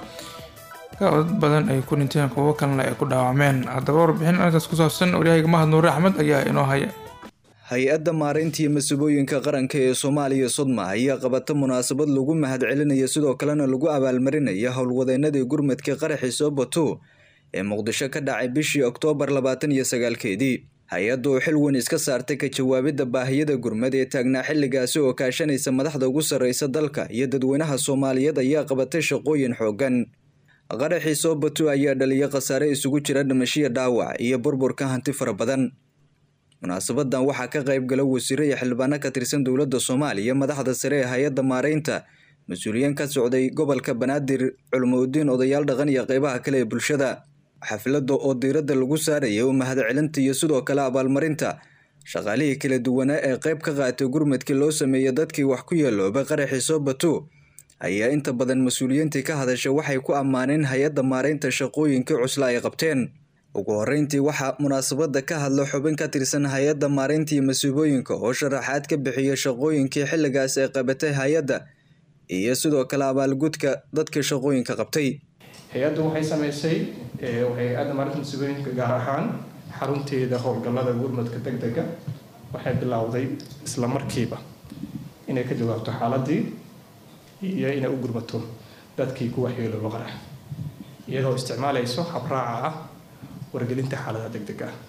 dad badan ay ku dhinteen kuwo kalena ay ku dhaawacmeen haddaba warbixin arrintaas ku saabsan waryahayga mahad nuure axmed ayaa inoo haya hay-adda maareyntii masuubooyinka qaranka ee soomaaliya sodma ayaa qabata munaasabad lagu mahadcelinaya sidoo kalena lagu abaalmarinaya howlwadeenadii gurmadka qaraxii soobato ee muqdisho ka dhacay bishii oktoobar labaatan iyo sagaalkeedii hay-adda oo xil weyn iska saartay ka jawaabidda baahiyada gurmad ee taagnaa xilligaasi oo kaashanaysa madaxda ugu sarreysa dalka iyo dadweynaha soomaaliyeed ayaa qabatay shaqooyin xooggan qaraxii soobato ayaa dhaliya khasaare isugu jira dhimashiya dhaawac iyo burburka hanti fara badan munaasabadan waxaa ka qayb gala wasiiro iyo xildhibaano ka tirsan dowladda soomaaliya madaxda sare ee hay-adda maareynta mas-uuliyiin ka socday gobolka banaadir culmoudiin odayaal dhaqan iyo qeybaha kale ee bulshada xafladda oo diiradda lagu saaraya u mahadcelinta iyo sidoo kale abaalmarinta shaqaalihii kala duwanaa ee qayb ka qaatay gurmadkii loo sameeyey dadkii wax ku yeeloobay qaraxii soobato ayaa inta badan mas-uuliyiintii ka hadasha waxay ku ammaaneen hay-adda maareynta shaqooyinkii cusla ay qabteen ugu horreyntii waxaa munaasabadda ka hadla xubin ka tirsan hay-adda maareyntii masuubooyinka oo sharaxaad ka bixiya shaqooyinkii xilligaas ay qabatay hay-adda iyo sidoo kale abaalgudka dadka shaqooyinka qabtay hay-addu waxay samaysay hay-adda maareynta masuubooyinka gaar ahaan xarunteeda howlgallada gurmadka deg dega waxay bilowday isla markiiba inay ka jawaabto xaaladii iyo inay u gurmato dadkii ku waxyeelooba qarax iyadoo isticmaalayso habraaca ah wargelinta xaaladaha deg deg ah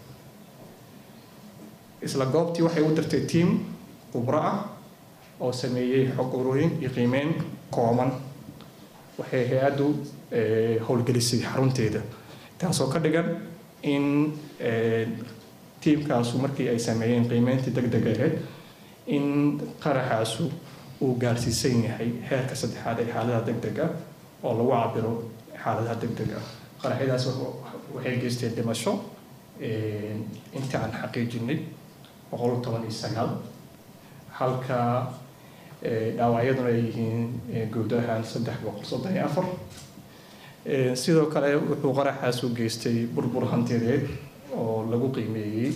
isla goobtii waxay u dirtay tiam khubro ah oo sameeyey xog urooyin iyo qiimeyn kooban waxay hay-addu howlgelisay xarunteeda taasoo ka dhigan in tiimkaasu markii ay sameeyeen qiimeyntii deg deg aheyd in qaraxaasu uu gaarsiisan yahay heerka saddexaad ee xaaladaha deg deg ah oo lagu cabiro xaaladaha deg deg ah qaraxyadaas waxay geysteen dhimasho inta aan xaqiijinay boqol toban iyo sagaal halka dhaawacyaduna ay yihiin guud ahaan saddex boqol soddon iyo afar sidoo kale wuxuu qaraxaas u geystay burbur hantiyadeed oo lagu qiimeeyey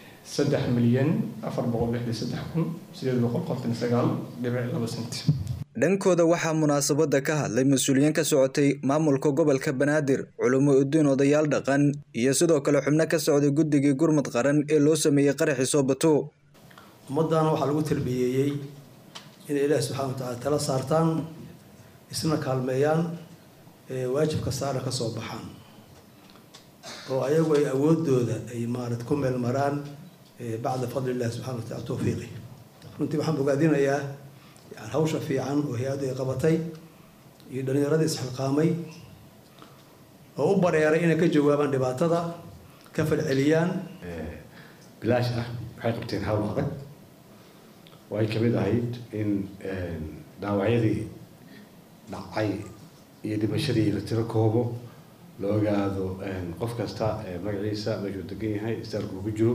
saddex milyan afar boqol lixdan saddex kun sideed boqol konton sagaal dhibic laba senti dhankooda waxaa munaasabada ka hadlay mas-uuliyiin ka socotay maamulka gobolka banaadir culimo udiin odayaal dhaqan iyo sidoo kale xubno ka socday guddigii gurmud qaran ee loo sameeyey qaraxii soobato ummaddaana waxaa lagu tarbiyeeyey inay ilaahi subxana wa tacaala tala saartaan isna kaalmeeyaan waajibka saarna ka soo baxaan oo ayagu ay awoodooda ay maarata ku meel maraan bacda fadli illahi subxana wa tacala towfiiqi runtii waxaan bogaadinayaa yani hawsha fiican oo hay-addu ay qabatay iyo dhallinyaradii isxilqaamay oo u bareeray inay ka jawaabaan dhibaatada ka falceliyaan bilaash ah waxay qabteen hawl adag oo ay kamid ahayd in dhaawacyadii dhacay iyo dhimashadii la tiro koobo la ogaado qof kasta magaciisa meeshuu degan yahay istaalku ugu jiro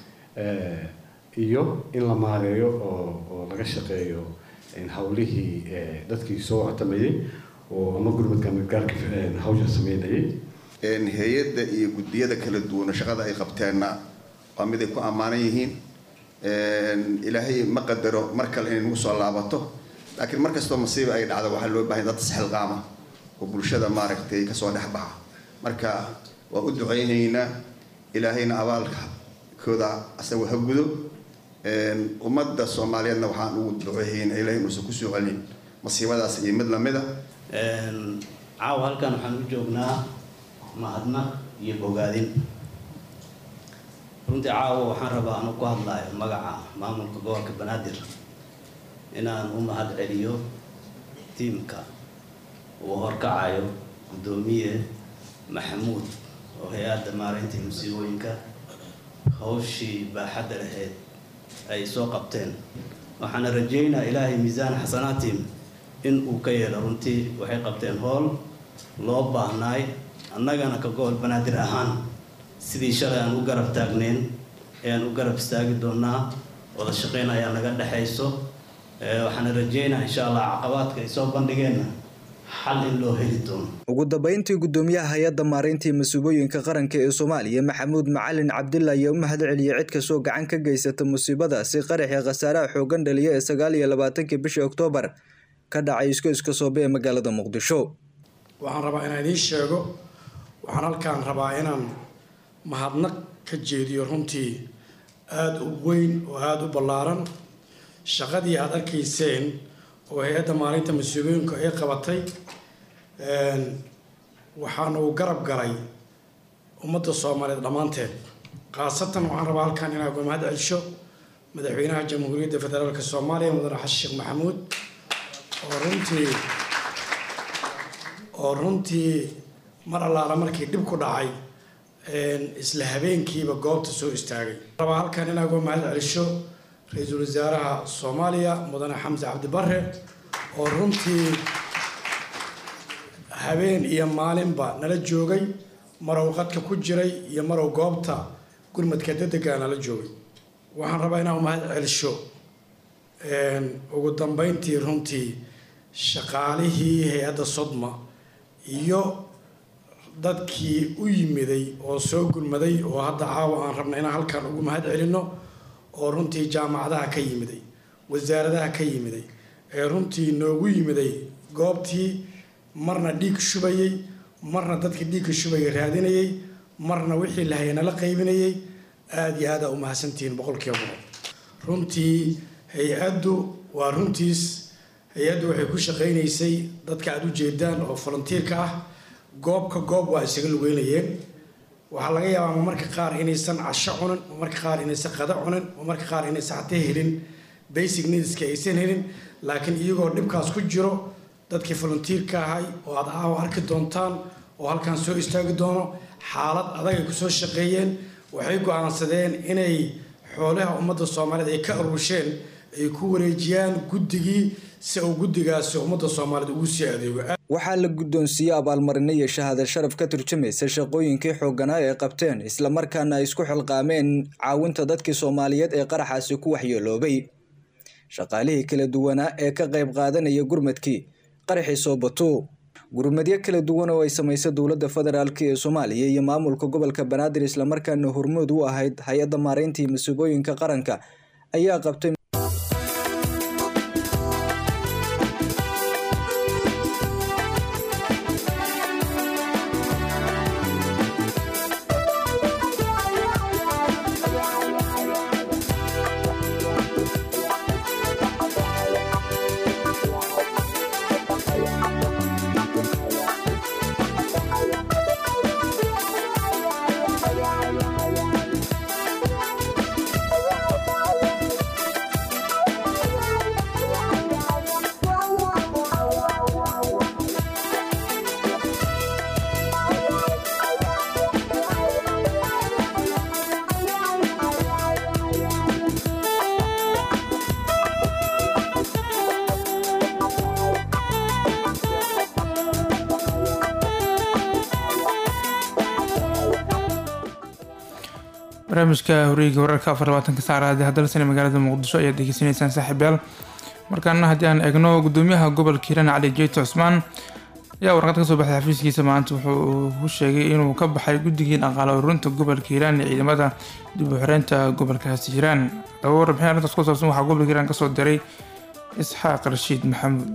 iyo in la maareeyo oo oo laga shaqeeyo hawlihii dadkii soo watamayay oo ama gurmadka gargaarka hawsha sameynayay hay-adda iyo guddiyada kala duwana shaqada ay qabteenna waa mid ay ku ammaanan yihiin ilaahay ma qadaro mar kale inay nagu soo laabato laakiin mar kastoo masiiba ay dhacdo waxaa loo baahanya dad isxilqaama oo bulshada maaragtay kasoo dhex baxa marka waa u duceynaynaa ilaahayna abaalkooda asaga ha gudo ummadda soomaaliyeedna waxaan ugu duceeyeyna ilahay inuusan kusoo celin masiibadaas iyo mid lamida caawa halkan waxaan u joognaa mahadnaq iyo bogaadin runtii caawa waxaan rabaa anu ku hadlayo magaca maamulka gobolka banaadir inaan u mahad celiyo tiimka uu horkacayo guddoomiye maxamuud oo hay-adda maareynta musiibooyinka hawshii baaxadda lahayd ay soo qabteen waxaana rajeynaa ilaahay miisaan xasanaatiim in uu ka yeelo runtii waxay qabteen howl loo baahnaay annagana ka gobol banaadir ahaan sidii shalay aan u garab taagneyn ayaan u garab istaagi doonaa wada shaqeyn ayaa naga dhexayso waxaana rajeynaa insha allah caqabaadka ay soo bandhigeenna xal in loo heli doono ugu dambeyntii guddoomiyaha hay-adda maareyntii masiibooyinka qaranka ee soomaaliya maxamuud macalin cabdilla ayaa u mahad celiyey cid kastoo gacan ka geysata musiibadaasi qaraxii khasaaraha xoogan dhaliya ee sagaal iyo labaatankii bishii oktoobar ka dhacay isku iska soobe ee magaalada muqdisho waxaan rabaa inaan idiin sheego waxaan halkaan rabaa inaan mahadnaq ka jeediyo runtii aada u weyn oo aada u ballaaran shaqadii aada arkayseen oo hay-adda maalinta mas-uuliyooyinka ay qabatay waxaana uu garab galay ummadda soomaaliyeed dhammaanteed khaasatan waxaan rabaa halkan inaa uga mahad celsho madaxweynaha jamhuuriyadda federaalk soomaaliya mudane xasan sheekh maxamuud oo runtii oo runtii mar allaala markii dhib ku dhacay isla habeenkiiba goobta soo istaagay rabaa halkan inaa uga mahad celsho ra-iisul wasaaraha soomaaliya mudane xamse cabdi bare oo runtii habeen iyo maalinba nala joogay marow qadka ku jiray iyo marow goobta gurmadka dedegaa nala joogay waxaan rabaa inaan umahad celsho ugu dambeyntii runtii shaqaalihii hay-adda sodma iyo dadkii u yimiday oo soo gurmaday oo hadda caawa aan rabna inaan halkan ugu mahad celinno oo runtii jaamacadaha ka yimiday wasaaradaha ka yimiday ee runtii noogu yimiday goobtii marna dhiig shubayay marna dadkii dhiigka shubaya raadinayay marna wixii lahaya nala qaybinayay aada iyo aada u mahadsantihiin boqolkiiba boqol runtii hay-addu waa runtiis hay-addu waxay ku shaqaynaysay dadka aada u jeedaan oo volunteerka ah goobka goob waa isaga lugeynayeen waxaa laga yaabaa marmarka qaar inaysan casho cunin marmarka qaar inaysan qada cunin marmarka qaar inaysan xatee helin basic needska aysan helin laakiin iyagoo dhibkaas ku jiro dadkii volunteerka ahay oo aad aawa arki doontaan oo halkan soo istaagi doono xaalad adag ay kusoo shaqeeyeen waxay go-aansadeen inay xoolaha ummadda soomaaliyeed ay ka aruusheen ay ku wareejiyaan guddigii si uu guddigaasi ummadda soomaaliyeed ugu sii adeego waxaa la guddoonsiiyey abaalmarino iyo shahaada sharaf ka turjumaysa shaqooyinkii xoogganaa ee qabteen islamarkaana ay isku xilqaameen caawinta dadkii soomaaliyeed ee qaraxaasi ku waxyeeloobay shaqaalihii kala duwanaa ee ka qayb qaadanaya gurmadkii qaraxii soobato gurmadyo kala duwan oo ay samaysay dowladda federaalk ee soomaaliya iyo maamulka gobolka banaadir islamarkaana hormood u ahayd hay-adda maareyntii masiibooyinka qaranka ayaa qabtay barnaamijka horiga wararka afar labaatanka saacada hadalsane magaalada muqdisho ayaad degeysanaysaan saaxiibayaal markaana haddii aan eegno gudoomiyaha gobolka hiiraan cali jeeto cusmaan ayaa warqad kasoo baxday xafiiskiisa maanta wuxuu ku sheegay inuu ka baxay guddigii dhaqaale ururinta gobolka hiiraan ee ciidamada dib u xireynta gobolkaasi hiiraan daba warbixin arrintaas ku saabsan waxaa gobolka hiiraan kasoo diray isxaaq rashiid maxamuud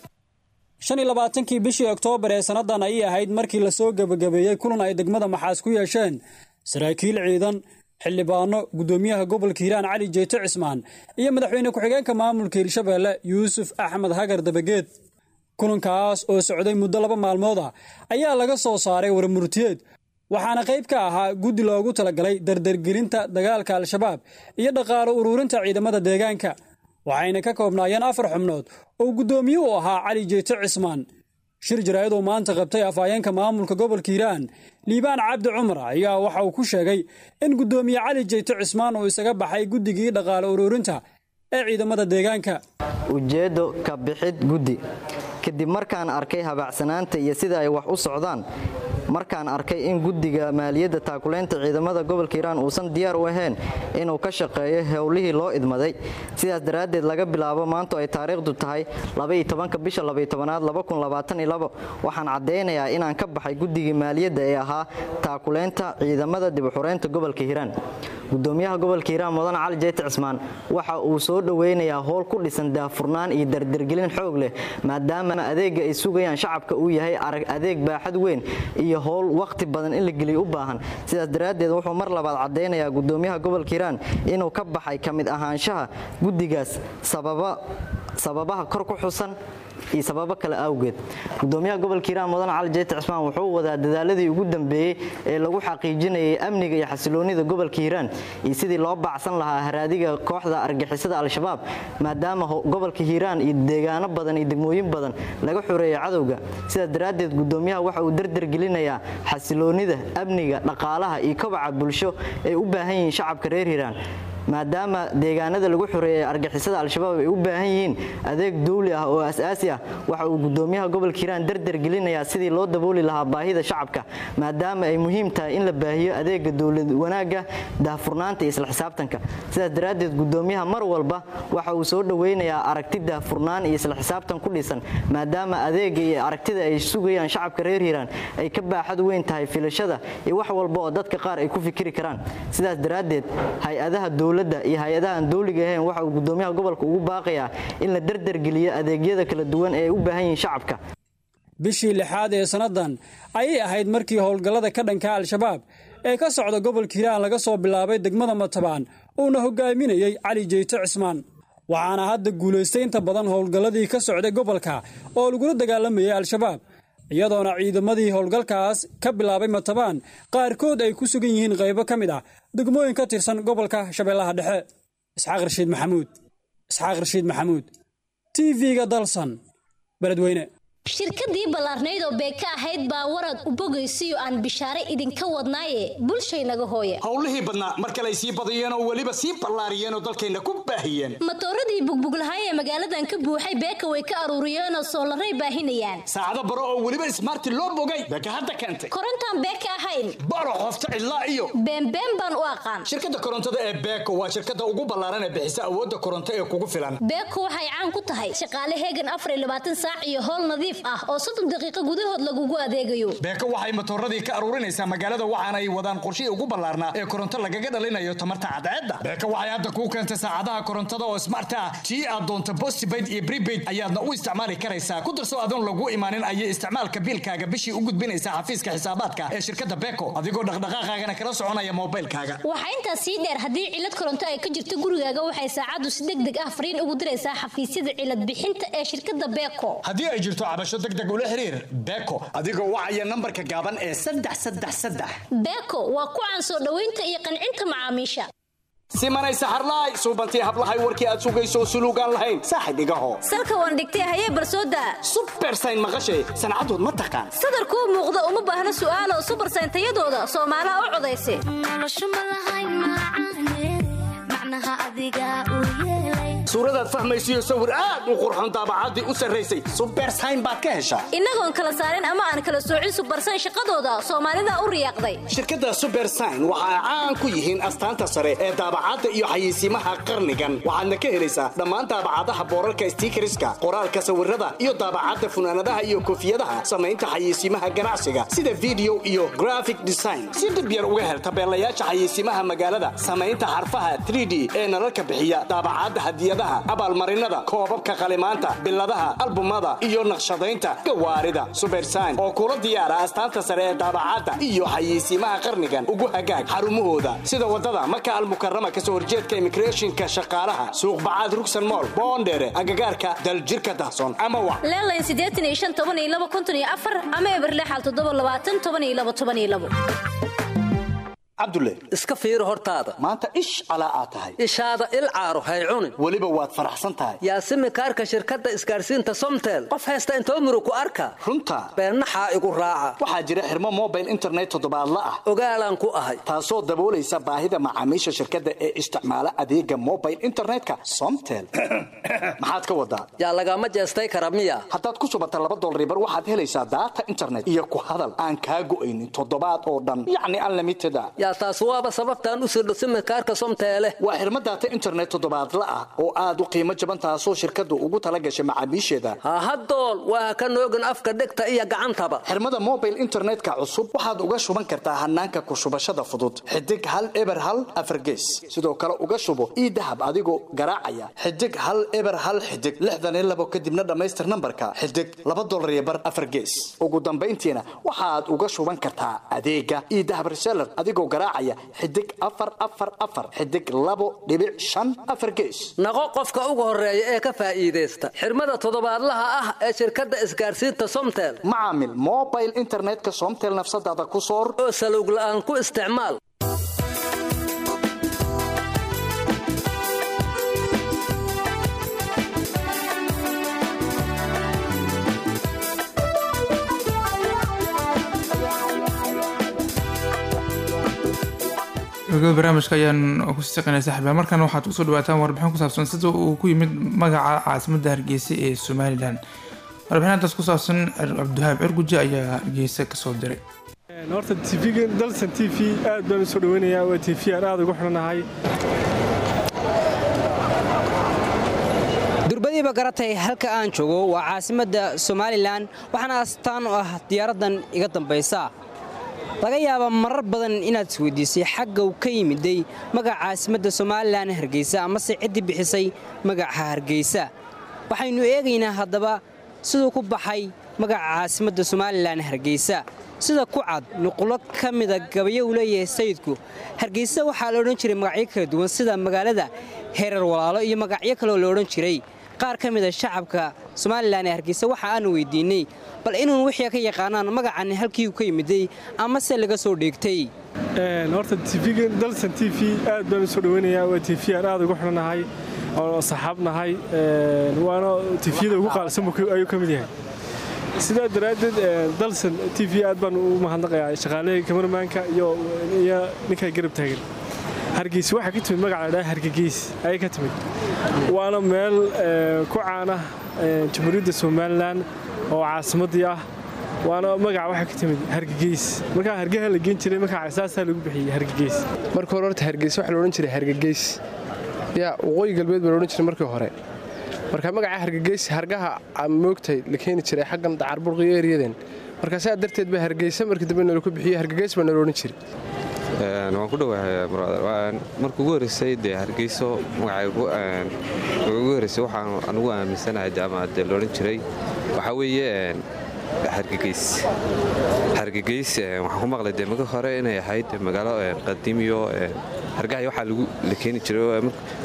shan iyo labaatankii bishii oktoobar ee sannadan ayay ahayd markii lasoo gebagabeeyey kulan ay degmada maxaas ku yeesheen saraakiil ciidan xildhibaano gudoomiyaha gobolka hiiraan cali jeeto cismaan iyo madaxweyne ku-xigeenka maamulka hirshabeelle yuusuf axmed hagar dabageed kulankaas oo socday muddo laba maalmood ah ayaa laga soo saaray warmurtiyeed waxaana qayb ka ahaa guddi loogu talagalay dardargelinta dagaalka al-shabaab iyo dhaqaalo ururinta ciidamada deegaanka waxayna ka koobnaayeen afar xubnood oo guddoomiye u ahaa cali jeeto cismaan shir jaraa'id oo maanta qabtay afhayeenka maamulka gobolka hiiraan liibaan cabdi cumar ayaa waxa uu ku sheegay in guddoomiye cali jeeto cismaan uu isaga baxay guddigii dhaqaale ururinta ee ciidamada deegaanka ujeeddo ka bixid guddi kadib markaan arkay habaacsanaanta iyo sida ay wax u socdaan markaan arkay in guddiga maaliyadda taakuleynta ciidamada gobolka hiiraan uusan diyaar u ahayn inuu ka shaqeeyo howlihii loo idmaday sidaas daraaddeed laga bilaabo maantu ay taariikhdu tahay bisha aad waxaan caddaynayaa inaan ka baxay guddigii maaliyadda ee ahaa taakuleynta ciidamada dibuxureynta gobolka hiiraan gudoomiyaha gobolka hiiraan mudan cali jeyti cismaan waxa uu soo dhoweynayaa howl ku dhisan daahfurnaan iyo dardargelin xoog leh maadaama adeega ay sugayaan shacabka uu yahay arag adeeg baaxad weyn iyo howl wakhti badan in la geliyo u baahan sidaas daraaddeed wuxuu mar labaad caddaynayaa gudoomiyaha gobolka hiiraan inuu ka baxay ka mid ahaanshaha guddigaas sababaha kor ku xusan iyo sababo kale awgeed gudoomiyaha gobolka hiiraan mudan cali jeyti cismaan wuxuu wadaa dadaaladii ugu dambeeyey ee lagu xaqiijinayay amniga iyo xasiloonida gobolka hiiraan iyo sidii loo baacsan lahaa haraadiga kooxda argixisada al-shabaab maadaama gobolka hiiraan iyo deegaano badan iyo degmooyin badan laga xoreeyo cadowga sidaas daraaddeed gudoomiyaha waxa uu dardargelinayaa xasiloonida amniga dhaqaalaha iyo kobaca bulsho ay u baahan yihiin shacabka reer hiiraan maadaama deegaanada lagu xoreeyay argixisada al-shabaab ay u baahan yihiin adeeg dawli ah oo asaasi ah waxa uu gudoomiyaha gobolka hiiraan dardargelinayaa sidii loo dabooli lahaa baahida shacabka maadaama ay muhiim tahay in la baahiyo adeega dowlad wanaagga daahfurnaanta iyo isla xisaabtanka sidaas daraaddeed gudoomiyaha mar walba waxa uu soo dhoweynayaa aragti daahfurnaan iyo isla xisaabtan ku dhisan maadaama adeega iyo aragtida ay sugayaan shacabka reer hiiraan ay ka baaxad weyn tahay filashada iyo wax walba oo dadka qaar ay ku fikiri karaan sidaas daraaddeed hay-adaha dowladda iyo hay-adaha aan dowliga ahayn waxa uu gudoomiyaha gobolka ugu baaqayaa in la dardargeliyo adeegyada kala duwan ee ay u baahan yihiin shacabka bishii lixaad ee sannadan ayay ahayd markii howlgallada ka dhanka al-shabaab ee ka socda gobolka hiiraan laga soo bilaabay degmada matabaan uuna hogaaminayey cali jeyto cismaan waxaana hadda guulaystay inta badan howlgalladii ka socday gobolka oo lagula dagaalamayay al-shabaab iyadoona ciidamadii howlgalkaas ka bilaabay matabaan qaarkood ay ku sugan yihiin qaybo ka mid ah degmooyin ka tirsan gobolka shabeellaha dhexe isxaaq rashiid maxamuud isxaaq rashiid maxamuud t v-ga dalsan beledweyne shirkadii ballaarnayd oo beeka ahayd baa warad u bogaysiyo aan bishaare idinka wadnaaye bulshaynaga hooya howlihii badnaa mar kale ay sii badiyeen oo weliba sii ballaariyeen oo dalkayna ku baahiyeen matooradii bugbuglahay ee magaaladan ka buuxay beeka way ka aruuriyeenoo soolaray baahinayaan saacado baro oo weliba ismaarti loo bogay beeka hadda keentay korontaan beeka ahayn baro qofta cidlaa iyo beenbeen baan u aqaan shirkadda korontada ee beeko waa shirkadda ugu ballaaran ee bixisa awoodda koronto ee kugu filan beeko waxay caan ku tahay shaqaale heegan afar iyo labaatan saac iyo howl nadiif ah oo soddon daqiiqo gudahood lagugu adeegayo beeko waxay matooradii ka aruurinaysaa magaalada waxaana ay wadaan qorshihii ugu ballaarnaa ee koronto lagaga dhalinayo tamarta cadceedda beeko waxay hadda kuu keentay saacadaha korontada oo smart ah tii aad doonto postpaid iyo prepaid ayaadna u isticmaali karaysaa ku darso adoon lagu imaanin ayay isticmaalka biilkaaga bishii u gudbinaysaa xafiiska xisaabaadka ee shirkadda beeko adigoo dhaqdhaqaaqaagana kala soconaya moobilkaaga waxaa intaas sii dheer haddii cilad koronto ay ka jirto gurigaaga waxay saacaddu si deg deg ah fariin ugu diraysaa xafiisyada cilad bixinta ee shirkadda beeko haddii ay jirto cabasho deg deg ula xiriir beeko adigoo wacaya nambarka gaaban ee saddex saddex saddex beeko waa ku caan soo dhoweynta iyo qancinta macaamiisha simanay saxarlaay suubantii hablahay warkii aad sugayso suluugaan lahayn saaxib igaho salka waan dhigtay hayee barsooda subersayn maqashay sancadood ma taqaan sadarkuu muuqda uma baahna su'aalo subersayn tayadooda soomaalaha u codaysa suuradaad fahmaysiyo sawir aad u qurxoon daabacaddii u sarraysay subersayn baad ka heshaa innagoon kala saarin ama aan kala soocin subarsan shaqadooda soomaalida u riyaaqday shirkadda subersign waxa ay caan ku yihiin astaanta sare ee daabacadda iyo xayeysiimaha qarnigan waxaadna ka helaysaa dhammaan daabacadaha boorarka stiikariska qoraalka sawirada iyo daabacadda funaanadaha iyo koofiyadaha samaynta xayeysiimaha ganacsiga sida video iyo graphic design si dhib yar uga hel tabeelayaasha xayeysiimaha magaalada samaynta xarfaha 3d ee nalalka bixiya daabacadda hadiyadaha abaalmarinada koobabka qalimaanta biladaha albumada iyo naqshadaynta gawaarida subersign oo kula diyaara astaanta sare ee daabacadda iyo xayeysiimaha qarnigan ugu hagaag xarumahooda sida wadada maka almukarama kasoo horjeedka immigrationka shaqaalaha suuqbacaad rugsan mool boondheere agagaarka daljirka dahsoon ama wac leelayn siddeetan iyo shan toban iyo laba konton iyo afar ama eberlexal toddoba labaatan toban iyo laba toban iyo labo cabdulle iska fiiri hortaada maanta ish calaa aad tahay ishaada il caaro hay cunin weliba waad faraxsan tahay yaasimi kaarka shirkadda isgaarsiinta somtel qof haysta intoo muru ku arka runta beennaxaa igu raaca waxaa jira xirmo mobile internet toddobaadla ah ogaalaan ku ahay taasoo daboolaysa baahida macaamiisha shirkadda ee isticmaala adeega mobile internetka somtel maxaad ka wadaa yaa lagama jeestay kara miya haddaad ku subata laba dolribar waxaad helaysaa daata internet iyo ku hadal aan kaa go'aynin toddobaad oo dhan yacni unlimited a yaa taas waaba sababtaan u sirdho simikaarka somteele waa xirmo daata internet toddobaadla ah oo aad u qiimo jaban taasoo shirkaddu ugu tala gashay macaamiisheeda hahadool waa ka noogin afka dhegta iyo gacantaba xirmada mobile internetka cusub waxaad uga shuban kartaa hanaanka ku shubashada fudud xidig hal eber hal afargees sidoo kale uga shubo ii dahab adigoo garaacaya xidig hal eber hal xidig lixdan iyo labo kadibna dhammaystir nambarka xidig laba dolar iyo bar afargees ugu dambayntiina waxaad uga shuban kartaa adeega ii dahab reseller adigoo garaacaya xidig afar afar afar xidig labo dhibic shan afar gees naqo qofka ugu horeeya ee ka faa'iidaysta xirmada toddobaadlaha ah ee shirkadda isgaarsiinta somtel macaamil mobile internetka somtel nafsadaada ku soor oo salowg la'aan ku isticmaal gabagaba barnaamijka ayaan kusii shaqeynaya saxiiba markana waxaad kusoo dhawaataan warbixin ku saabsan sida uu ku yimid magaca caasimadda hargeysa ee somalilan warbixinadaas ku saabsan cabdiwahaab cirguje ayaa hargeysa kasoo diray horta tvga dalsan t v aad baan usoo dhaweynayaa waa t v aan aad ugu xidhanahay durbadiiba garatay halka aan joogo waa caasimadda somalilan waxaana astaan u ah diyaaraddan iga dambaysa laga yaaba marar badan inaad isweydiisay xagga uu ka yimiday magaca caasimadda somalilan hargeysa amase ciddii bixisay magaca hargeysa waxaynu eegaynaa haddaba siduu ku baxay magaca caasimadda somalilan hargeysa sida ku cad nuqulo ka mida gabayo uu leeyahay sayidku hargeysa waxaa la odhan jiray magacyo kala duwan sida magaalada heerar walaalo iyo magacyo kaleoo la odhan jiray qaar ka mida shacabka somalilan ee hargeysa waxa aanu weydiinay bal inuun wixii ka yaqaanaan magacan halkii uu ka yimiday amase laga soo dheegtay horta tvga dalsan t v aad baan usoo dhaweynayaa waa t v aan aad ugu xidhanahay oo saxaabnahay waana tifyada ugu qaalsan ayuu ka mid yahay sidaa daraaddeed dalsan t v aad baan u mahadnaqayaa shaqaalihii kamarmaanka iyo ninkaa garab taagan hargeysa waxaa ka timid magaca ladhaha hargegeys ayay ka timid waana meel ku caana jamhuuriyadda somalilan oo caasimaddii ah waana magaca waxaa ka timid hargegeys markaa hargaha la geen jiray markaa saasaa lagu bixiyey hargegeys marka hore horta hargeys waxaa la odhan jiray hargegeys yaa waqooyi galbeed baa la odhan jiray markii hore marka magaca hargegeys hargaha moogtay la keeni jiray xaggan dacarburqiyo eryaden marka saa darteed baa hargeysa markii dambe nala ku bixiyey hargegeys baa nala odhan jiray waan ku dhawahay marka ugu horreysay dee hargeyso magaca ugu horreysay waxaan anugu aaminsanahay jaamacadee loodhan jiray waxaa weeye hargegeys hargegeys waxaan ku maqlay dee maka hore inay ahayd magaalo qadiimiyo hargahay waxaa la keeni jiray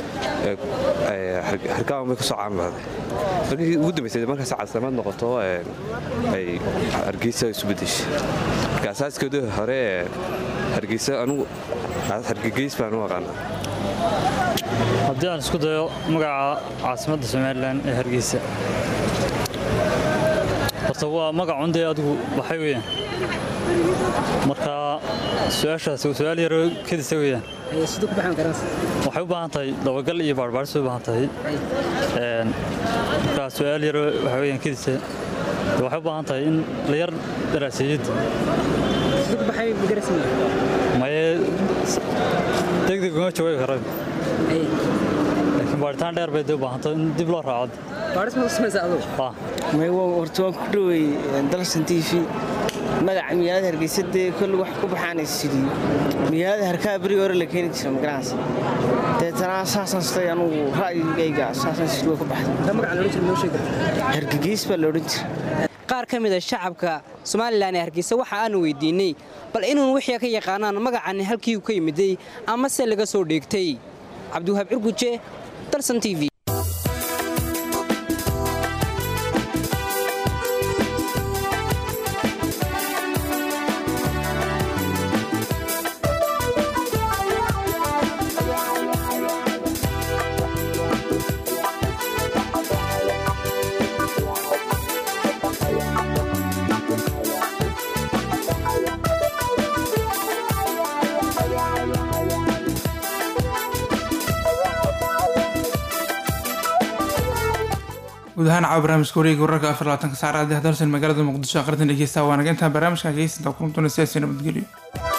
hargaha bay kasoo caanbahday markii ugu dambaysay markaas caasimad noqoto ay hargeysa isu bedeshay marka asaaskeedu hore hargeysa anugu hargegeys baan u aqaana haddii aan isku dayo magaca caasimadda somalilan ee hargeysa horta waa magacun dee adigu waxay weeyaan marka su-aashaas waa su-aal yaroo kedisa weeyaan siduu ku baxaan garanaysa waxay u baahan tahay dabagal iyo baarbaaris bay u baahan tahay Een, marka su-aal yaroo waxa weeyaan kedisa waxay u baahan tahay in la yar daraaseeyada siduu ku baxay magaraysa maye degdeg uma jawaabi karo laakiin baaritaan dheer bay dee u baahan tahay in dib loo raaco baaris ma samaysa aduu may horta waan ku dhowey dalsan t v magaca magaalada hargeysa dee kolle wax ku baxaana sidii magaalada harkaa beri hore la keeni jira magaranaysa deetana saasaan sitay anugu ra'yigayga saasaan sidii way ku baxday magaca la odhan jira noo sheegi hargegeys baa la odhan jira qaar ka mid a shacabka somalilan ee hargeysa waxa aanu weydiinay bal inuun wixii ka yaqaanaan magacani halkii uu ka yimiday ama se laga soo dheegtay cabdiwahaab cirguje dalsan t v guud ahaan caawa barnaamijka wareega wararka afar labaatanka saacada haddii hadalsan magaalada muqdisho aqrintan dhegeysta waanaga intaan barnaamijka dhegeysantaa kulantoona siyaasi nabadgelyo